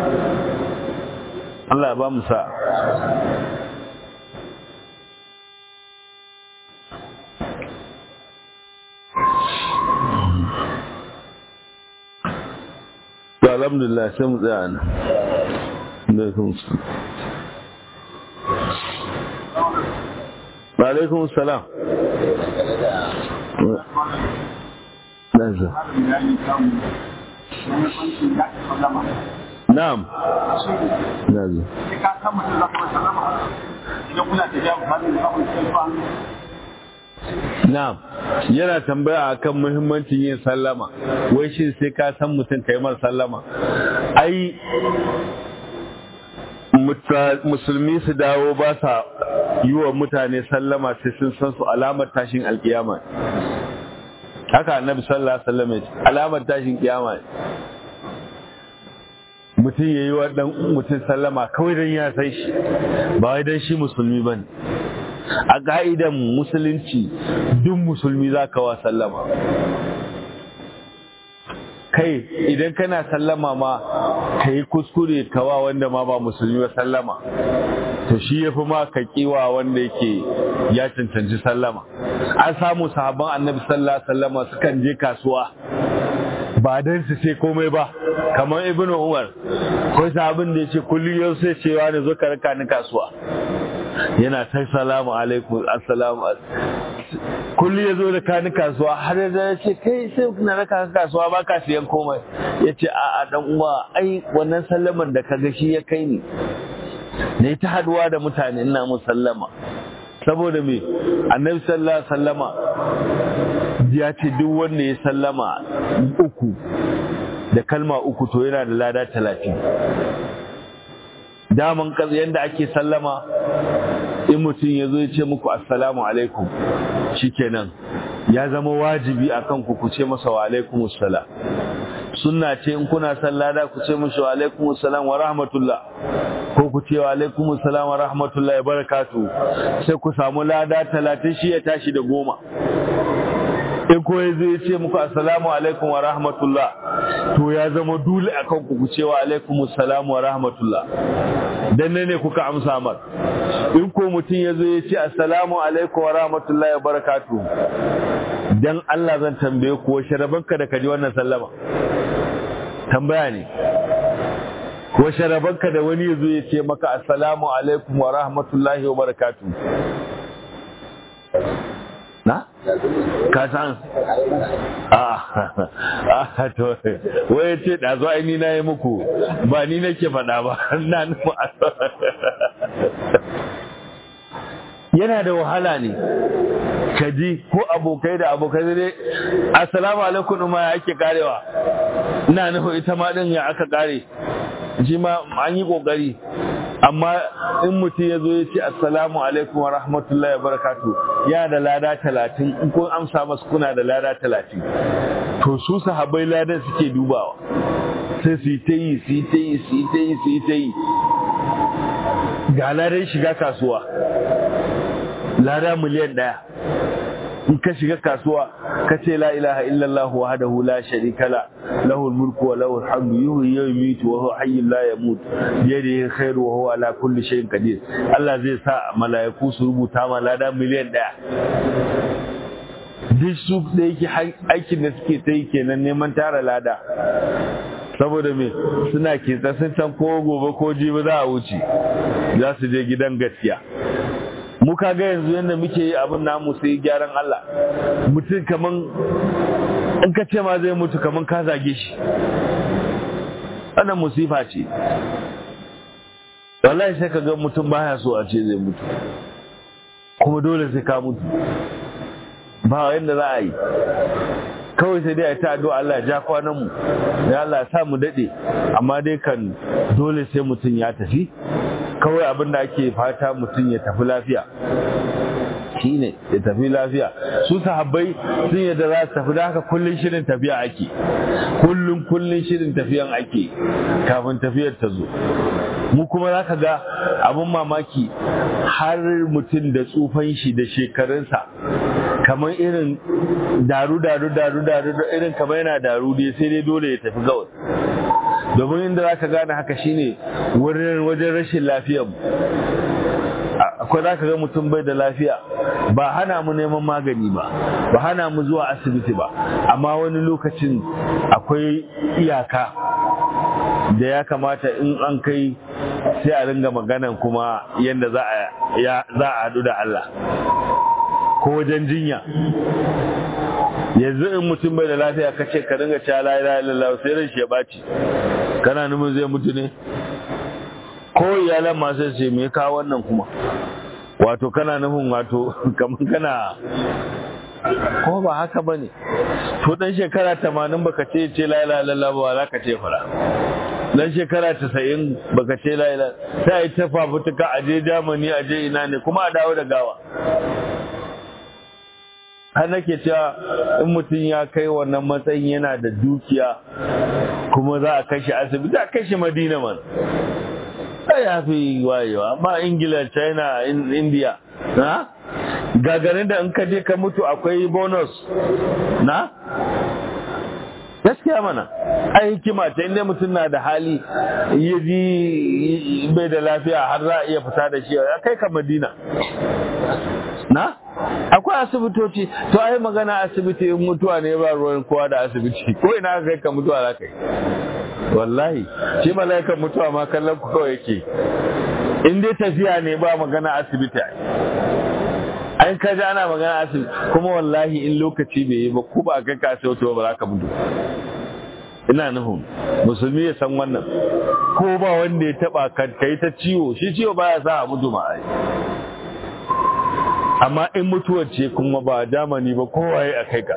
Allah ya ba mu sa alhamdulillah sai mu tsaya nan alaikum salam na'am nazo Na'am, yana tambaya akan muhimmancin yin sallama, wai shi sai ka san mutum kai mar sallama. Ai, musulmi su dawo ba sa yi wa mutane sallama sai sun san su alamar tashin alkiyama. Haka annabi sallallahu alaihi wasallam alamar tashin kiyama mutum ya yi wa ɗan mutum sallama kawai don ya san shi ba wai don shi musulmi ba ne. a ƙa'idan musulunci duk musulmi za ka wa sallama kai idan kana sallama ma ka yi kuskure kawa wanda ma ba musulmi ba sallama to shi ya fi ma ka kiwa wanda yake ya cancanci sallama an samu sahabban annabi sallallahu sallama sukan je kasuwa ba don su ce komai ba kamar ibnu umar ko sahabin da ya ce kullum yau sai cewa ne zo ka raka ni kasuwa yana ta salamu alaikum assalamu kulli ya zo da kani kasuwa har da ya ce kai sai na raka ka kasuwa ba ka siyan komai ya ce a a dan uwa ai wannan sallaman da ka ga shi ya kai ni na ta haduwa da mutane ina mu sallama saboda me annabi sallallahu alaihi sallama ya ce duk wanda ya sallama uku da kalma uku to yana da lada talatin daman yadda ake sallama in mutum ya zo ya ce muku assalamu alaikum shikenan ya zama wajibi a kan ku ce masa wa alaikum assalam sunna ce in kuna sallada ku ce mashi wa alaikum assalam wa rahmatullah ko ku ce wa alaikum assalam wa rahmatullah ya barakatu sai ku samu lada talatin shi ya tashi da goma in ko ya zai ce muku assalamu alaikum wa rahmatullah to ya zama dole akan ku ce wa alaikum assalam wa rahmatullah dan ne kuka amsa mar in ko mutum ya zo ya ce assalamu alaikum wa rahmatullah wa barakatuh dan Allah zan tambaye ku wace rabanka da kaji wannan sallama tambaya ne wace rabanka da wani ya zo ya ce maka assalamu alaikum wa rahmatullahi wa barakatuh na? ka san a to waye ce da zo ai ni na yi muku ba ni nake faɗa ba na nufi yana da wahala ne ka ji ko abokai da abokai dai assalamu alaikum ma ya ake karewa ina nufi ita ma din ya aka kare shi ma an yi kokari amma in mutum ya zo ya ce assalamu alaikum wa rahmatullahi wa barakatu ya da lada talatin in kun amsa masu kuna da lada talatin to su sahabbai ladan suke dubawa sai su yi ta yi su yi ta yi su yi ta yi su yi ta yi ga ladan shiga kasuwa lada miliyan ɗaya in ka shiga kasuwa ka ce la ilaha illallah wahdahu la sharika la lahul mulku wa lahul hamdu yuhyi wa yumiitu wa huwa hayyun la yamut bi yadihi khairu wa huwa ala kulli shay'in qadir Allah zai sa mala'iku su rubuta ma lada miliyan daya duk su da yake aikin da suke ta yi kenan neman tara lada saboda me suna kitsa sun san ko gobe ko jibi za a wuce za su je gidan gaskiya mu ga yanzu yadda muke yi abin namu sai gyaran Allah mutum kaman in ka ce ma zai mutu kaman ka zage shi wannan musifa ce wallahi sai ka ga mutum baya so a ce zai mutu kuma dole sai ka mutu ba yadda za a yi kawai sai dai a ta addu'a Allah ya ja kwanan mu ya Allah ya sa mu dade amma dai kan dole sai mutum ya tafi kawai abin da ake fata mutum ya tafi lafiya shine ya tafi lafiya su sahabbai sun yadda za su tafi da haka kullun shirin tafiya ake kullun kullun shirin tafiyan ake kafin tafiyar ta zo mu kuma za ka ga abin mamaki har mutum da tsufan shi da shekarunsa kamar irin daru daru daru daru irin kamar yana daru dai sai dai dole ya tafi gawar domin inda za ka gane haka shine wurin wajen rashin lafiyar mu akwai za ka ga mutum bai da lafiya ba hana mu neman magani ba ba hana mu zuwa asibiti ba amma wani lokacin akwai iyaka da ya kamata in an kai sai a ringa maganan kuma yadda za a haɗu da Allah ko wajen jinya yanzu in mutum bai da lafiya ka ce ka ringa cewa la ilaha illallah sai ran shi ya baci kana nufin zai mutu ne ko iyalan masu ce me ka wannan kuma wato kana nufin wato kamar kana ko ba haka bane to dan shekara 80 baka ce ce la ilaha illallah ba za ka ce fara dan shekara 90 baka ce la ilaha sai ta fafutuka aje Germany aje ina ne kuma a dawo da gawa har nake cewa in mutum ya kai wannan matsayin yana da dukiya kuma za a kashe asibiti a kashe madina man sai ya fi wayewa amma ingila china india na gagarin da in ka je ka mutu akwai bonus na gaskiya mana ai hikima ta inda mutum na da hali ya ji bai da lafiya har za a iya fita da shi ya kai ka madina na akwai asibitoci to ai magana asibiti in mutuwa ne ba ruwan kowa da asibiti ko ina kai ka mutuwa za ka yi wallahi shi mala'ikan mutuwa ma kallon ku kawai yake in dai tafiya ne ba magana asibiti an ka ji ana magana asibiti kuma wallahi in lokaci bai yi ba ko ba ka ka asibiti ba za ka mutu ina nufin musulmi ya san wannan ko ba wanda ya taba ka kai ta ciwo shi ciwo baya sa a mutu ma ai amma in mutuwar ce kuma ba damani ba kowaye a kai ka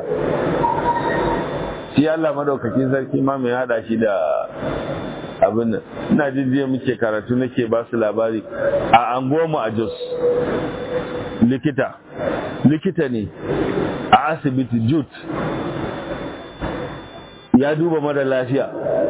shi Allah madaukakin sarki ma mai hada shi da abin nan ina jin jiya muke karatu nake ba su labari a anguwarmu a Jos likita likita ne a asibiti jut ya duba mara lafiya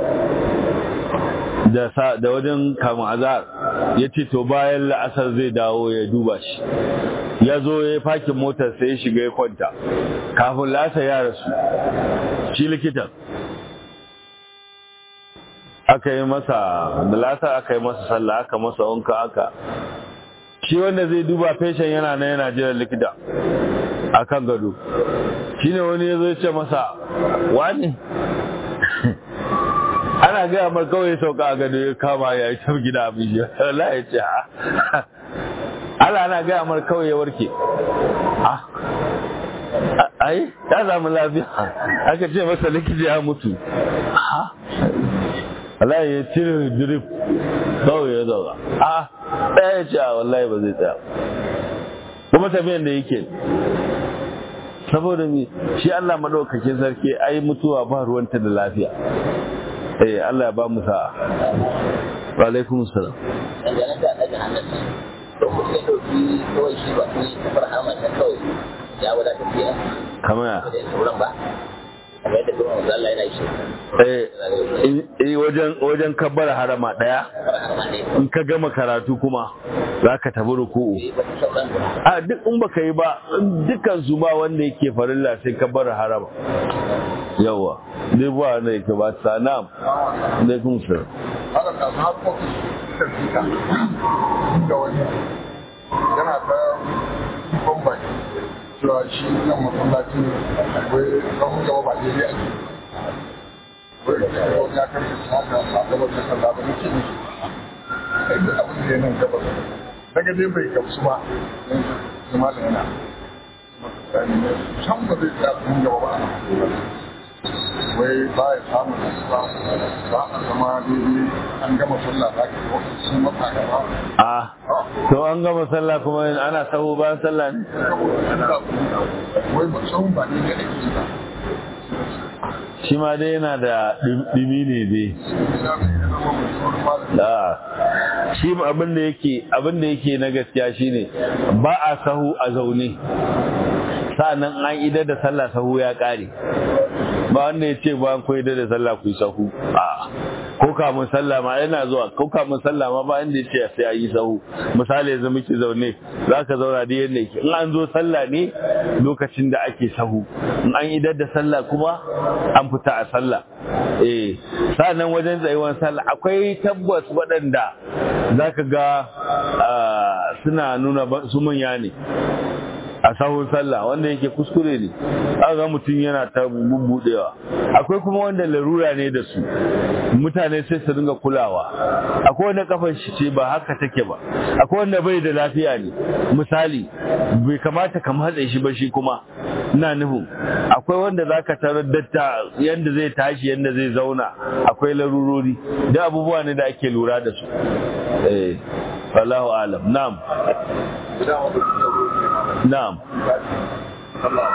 da wajen kamun azar ya ce to bayan la'asar zai dawo ya duba shi ya zo ya fakin motar sai ya shiga ya kwanta kafin lasa ya rasu shi likitan aka yi masa da lasa aka yi masa sallah aka masa wanka aka shi wanda zai duba feshen yana na yana jiran likita a kan gado shi ne wani ya zo ce masa wani ana gaya mar kawai sauka a gado ya kama ya yi tar gida abin shi Allah ya ce ha Allah ana gaya mar kawai ya warke ai ya samu lafiya aka ce masa likita ya mutu Allah ya cire drip kawai ya zaura a ɗaya ya ce a wallahi ba zai tsaya kuma tafiyan da yake saboda mi shi Allah madaukakin sarki ai mutuwa ba ruwanta da lafiya eh Allah ya ba mu sa'a wa alaikum salam dangane da daga hannun to mutum ya dauki kawai shi ba sai kafar hamar ta kawai ya wadata biya kamar ya da sauran ba kamar yadda kuma manzo Allah yana shi eh eh, wajen wajen kabbar harama daya har ne in ka gama karatu kuma za ka tabi ruku'u ba ta sauran a duk in baka yi ba dukkan su ba wanda yake farilla sai ka bar harama yawa dai ba wanda yake ba ta na'am alaikum salam haka ka har ofis suka fita da wani yana ta kifon baki cewa shi nan masallacin wai kahun gaba ba daidai ake wai da wani ya karfe su haka ba gaba da sallah ba nake ne sai da abin da ya nan gaba daga dai bai gamsu ba zama da yana can ba zai tsaya kahun gaba ba wai ba ya samu nasuwa ba a zama daidai an gama sallah za ka yi sun mata gaba a to an gama sallah kuma ana sahu bayan sallah ne wai ba sahun ba ne da ake ba shi ma dai yana da dimi ne dai ina mai yana zama mai tsoron malam da shi abin da yake abin da yake na gaskiya shine ba a sahu a zaune sa'annan an idar da sallah sahu ya kare ba wanda ya ce ba an koyi da sallah ku yi sahu a ko kamun sallah ma yana zuwa ko kamun sallah ma ba inda ya ce sai a yi sahu misali yanzu muke zaune za ka zauna da yadda yake in an zo sallah ne lokacin da ake sahu in an idar da sallah kuma an fita a sallah eh sa'annan wajen tsayuwar sallah akwai tabbas waɗanda za ka ga ah, suna nuna ba- su manya ne a sahun sallah wanda yake kuskure ne aka ga mutum yana ta bubbudewa akwai kuma wanda larura ne da su mutane sai su dinga kulawa akwai wanda kafar shi ce ba haka take ba akwai wanda bai da lafiya ne misali bai kamata ka matsa shi ba shi kuma ina nufin akwai wanda zaka tarar datta yanda zai tashi yanda zai zauna akwai larurori da abubuwa ne da ake lura da su eh wallahu alam na'am idan wani sauro ne na'am sallah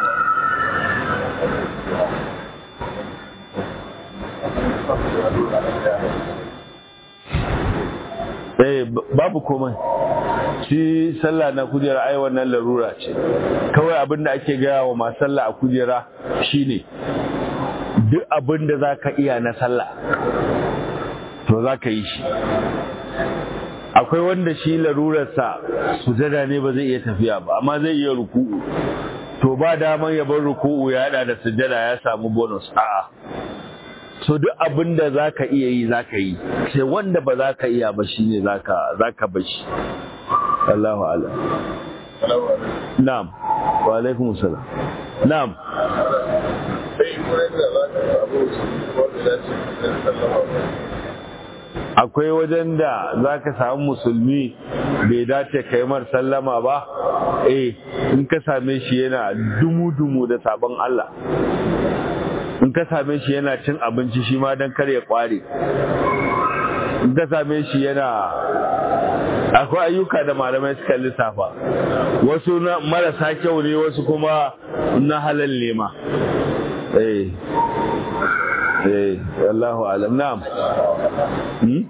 eh b- babu komai shi sallah na kujera ai wannan larura ce kawai abin da ake gaya wa masu sallah a kujera shine duk abin da za ka iya na sallah to za ka yi shi akwai wanda shi larurarsa sujada ne ba zai iya tafiya ba amma zai iya ruku'u to ba daman ya bar ruku'u ya hada da sujada ya samu bonus a'a so duk abin da za ka iya yi za ka yi sai wanda ba za ka iya ba shi ne za ka bashi Allahu ala salamu alaikum na'am wa alaikum salam na'am sai wurin da za ka samu wanda ya ce kan sallama akwai wajen da za ka samu musulmi bai dace ka yi mar sallama ba eh in ka same shi yana dumu-dumu da sabon Allah in ka same shi yana cin abinci shi ma don kar ya kware in ka same shi yana akwai ayyuka da malamai suka lissafa wasu na marasa kyau ne wasu kuma na halal ne ma eh eh Allahu alam na'am hmm?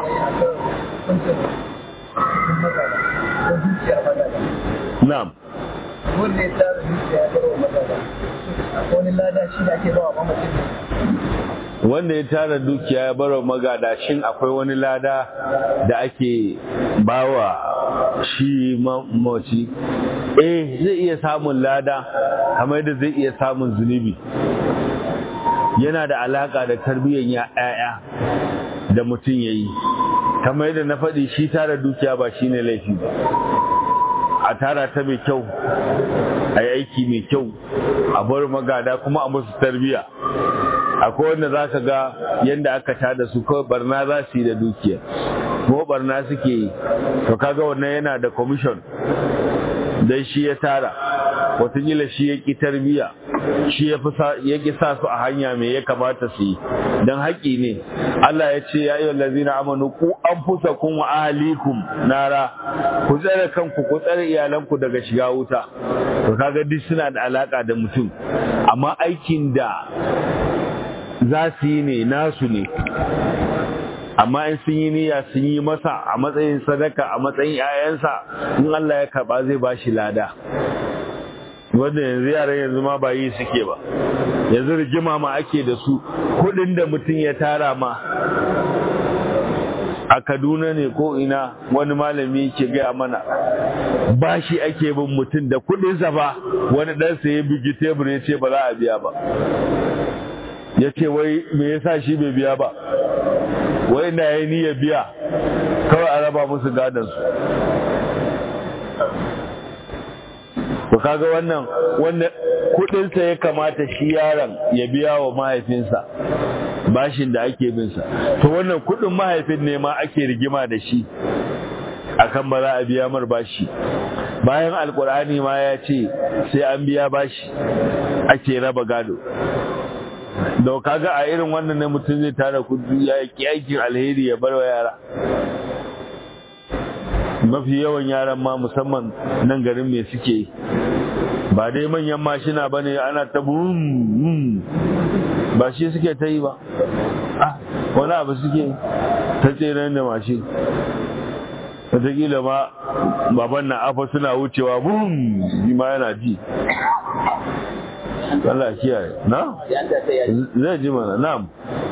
na'am wanda ya tsara zuciya ya bar wa magana wani lada shi da ake bawa mamacin wanda ya tara dukiya ya baro magada shin akwai wani lada da ake bawa shi mamaci eh zai iya samun lada kamar da zai iya samun zunubi yana da alaka da tarbiyyar ya'ya da mutum ya yi kamar yadda na faɗi shi tara dukiya ba shi ne laifi ba a tara ta mai kyau a yi aiki mai kyau a bar magada kuma a musu tarbiyya akwai wanda za ka ga yadda aka tada su kawai barna za su yi da dukiya ko barna suke yi to kaga wannan yana da commission dan shi ya tara watakila shi ya ƙi tarbiyya shi ya ƙi sa su a hanya mai ya kamata su yi don haƙi ne Allah ya ce ya yi lazina amanu ku an fusa kun wa ahalikum nara ku tsare kanku ku tsare iyalanku daga shiga wuta to kaga duk suna da alaka da mutum amma aikin da za su yi ne nasu ne amma in sun yi niyya sun yi masa a matsayin sadaka a matsayin 'ya'yansa in Allah ya karba zai ba shi lada wanda yanzu yaran yanzu ma ba yi suke ba yanzu rigima ma ake da su kudin da mutum ya tara ma a kaduna ne ko ina wani malami ke gaya mana bashi ake bin mutum da kudinsa ba wani ɗansa ya bugi tebur ya ce ba za a biya ba ya ce wai me yasa shi bai biya ba wai na ya ni ya biya kawai a raba musu gadansu to kaga wannan wannan kudinsa ya kamata shi yaron ya biya wa mahaifinsa bashin da ake binsa to wannan kudin mahaifin ne ma ake rigima da shi akan ba za a biya mar bashi bayan alkur'ani ma ya ce sai an biya bashi ake raba gado da kaga a irin wannan ne mutum zai tara kudi ya yi aikin alheri ya bar wa yara mafi yawan yaran ma musamman nan garin me suke ba dai manyan mashina ba ne ana ta bum ba shi suke ta yi ba wani abu suke ta tseren da mashin wataƙila ma baban na afa suna wucewa bum ma yana ji Allah kiyaye na zai ji mana na'am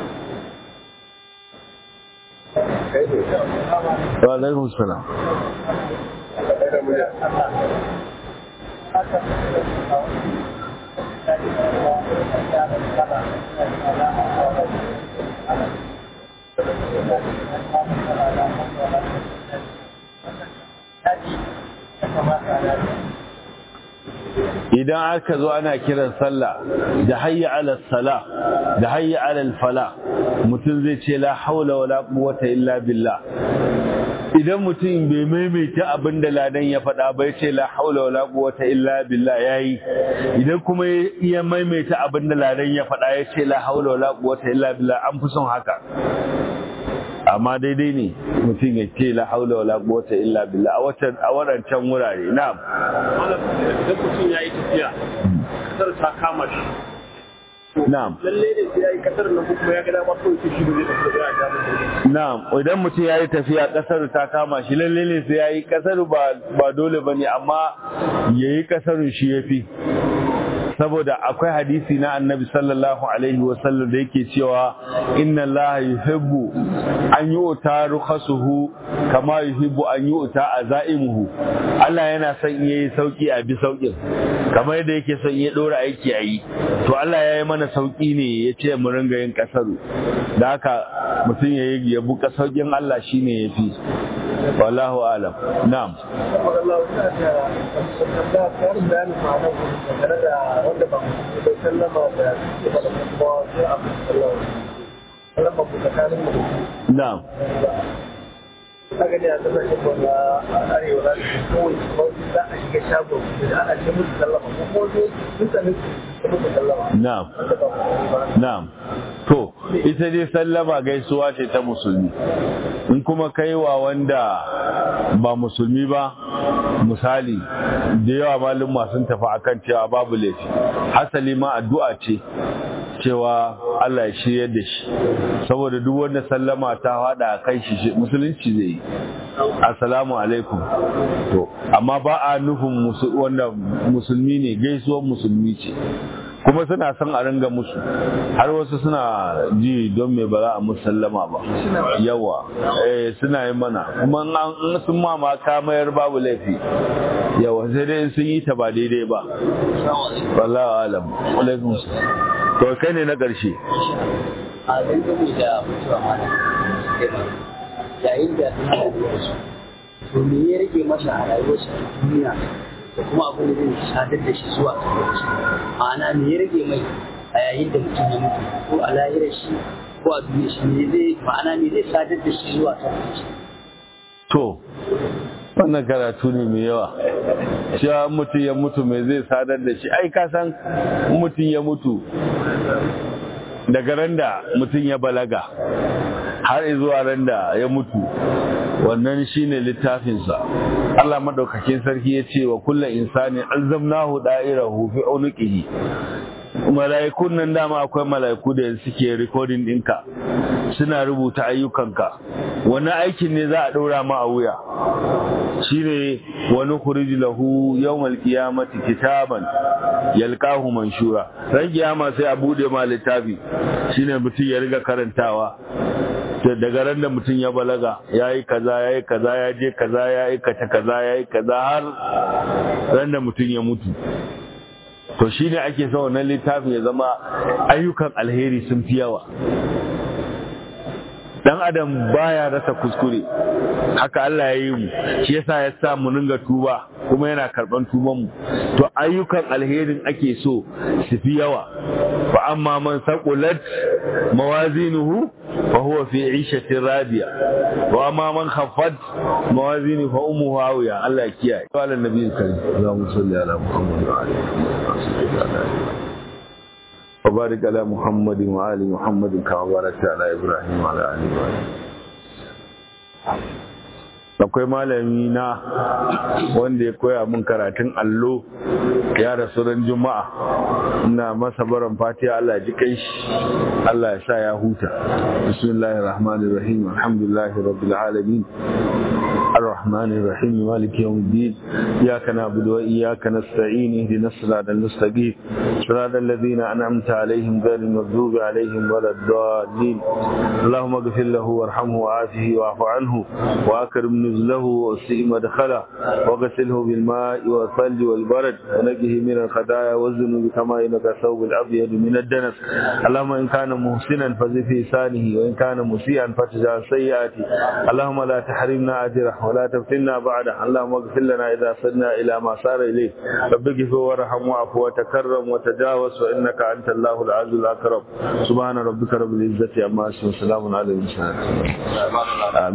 wa alaikum salam idan aka zo ana kiran sallah da hayya ala sala da hayya ala fala mutum zai ce la haula wala quwwata illa billah idan mutum bai maimaita abin da ladan ya faɗa bai ce la haula wala quwwata illa billah yayi idan kuma ya maimaita abin da ladan ya faɗa ya ce la haula wala quwwata illa billah an fi son haka amma daidai ne mutum ya ce la haula wala quwwata illa billah a watan a wadancan wurare na'am idan mutum yayi tafiya kasar ta kama shi na'am lalle ne sai yayi kasar nan kuma ya ga dama kawai shi ba zai tafi da ya ga na'am idan mutum yayi tafiya kasar ta kama shi lalle ne sai yayi kasar ba ba dole bane amma yayi kasarun shi yafi saboda akwai hadisi na annabi sallallahu alaihi wasallam da yake cewa inna allaha yuhibbu an yu'ta rukhasuhu kama yuhibbu an yu'ta azaimuhu Allah yana son yayi sauki a bi saukin kamar yadda yake son ya dora aiki a yi to Allah ya yi mana sauki ne ya ce mu ringa yin kasaru da haka mutum ya yi yabu saukin Allah shine yafi wallahu alam na'am Allah ya da karin bayanin ma'anar dangane da wanda ba bai sallama da suke ba da kuma sai a sallama sallama ku tsakanin mu na'am ta gani a kasashen mu na arewa za su kawai kuma za a shiga shagon da ana ce musu sallama ko kuma sai mutane su musu sallama na'am wanda ba ba Na'am. To, ita dai sallama gaisuwa ce ta musulmi. In kuma kaiwa wanda ba musulmi ba, misali, da yawa malin sun tafi akan cewa babu laifi. Hasali ma addu'a ce cewa Allah ya shiryar da shi. Saboda duk wanda sallama ta hada a kai shi musulunci zai yi. Assalamu alaikum. To, amma ba a nufin musu- wanda musulmi ne gaisuwar musulmi ce. kuma suna son a ringa musu har wasu suna ji don me ba za a musallama ba yawa eh suna yi mana kuma in an in sun ma ma ka mayar babu laifi yawa sai dai in sun yi ta ba daidai ba wallahi alam alaikum salam. to kai ne na ƙarshe a dangane da mutuwa mana yayin da suna da su to me ya rage masa a rayuwarsa ta duniya da kuma abin da zai sadar da shi zuwa kabarci ma'ana me ya rage mai a yayin da mutum ya mutu ko a lahirar shi ko a duniya shi me zai ma'ana me zai sadar da shi zuwa kabarci to wannan karatu ne mai yawa cewa mutum ya mutu mai zai sadar da shi ai ka san mutum ya mutu daga ran da mutum ya balaga har zuwa ran da ya mutu wannan shine littafinsa Allah madaukakin sarki ya ce wa kullu insani alzamnahu da'irahu fi unuqihi mala'ikun nan dama akwai mala'iku da suke recording ɗinka suna rubuta ayyukanka wani aikin ne za a ɗora ma a wuya shine wani kuriji lahu yawmal qiyamati kitaban yalqahu manshura ran kiyama sai a bude ma littafi shine mutum ya riga karantawa daga ran da mutum ya balaga ya yi kaza ya yi kaza ya je kaza ya aikata kaza ya yi kaza har ran da mutum ya mutu to shi ne ake sa wannan littafin ya zama ayyukan alheri sun fi yawa dan adam baya rasa kuskure haka Allah ya yi mu shi yasa ya sa mu ringa tuba kuma yana karban tuban mu to ayyukan alherin ake so su fi yawa fa amma man saqulat mawazinuhu fa huwa fi 'ishatin radiya wa amma man khaffat mawazinuhu fa ummuhu hawiya Allah ya kiyaye wa ala nabiyil karim Allahumma salli ala Muhammad wa ali Muhammad وبارك على محمد وآل محمد كما باركت على إبراهيم وعلى آل إبراهيم akwai malami na wanda ya koya min karatun allo ya rasu ran juma'a ina masa baran fatiha Allah ji kai shi Allah ya sa ya huta bismillahir rahmanir rahim alhamdulillahi rabbil alamin الرحمن الرحيم مالك يوم الدين إياك نعبد وإياك نستعين اهدنا الصراط المستقيم صراط الذين أنعمت عليهم غير المغضوب عليهم ولا الضالين اللهم اغفر له وارحمه وعافه واعف عنه وأكرم نزله وسئ مدخله وغسله بالماء والثلج والبرد ونقه من الخطايا والذنوب كما إنك الثوب الأبيض من الدنس اللهم إن كان محسنا فزد في لسانه وإن كان مسيئا فتجعل سيئاته اللهم لا تحرمنا أجره ولا تفتنا بعده اللهم اغفر لنا إذا صرنا إلى ما صار إليه رب اغفر وارحم واعف وتكرم وتجاوز وإنك أنت الله العز الأكرم سبحان ربك رب العزة عما يصفون وسلام على المرسلين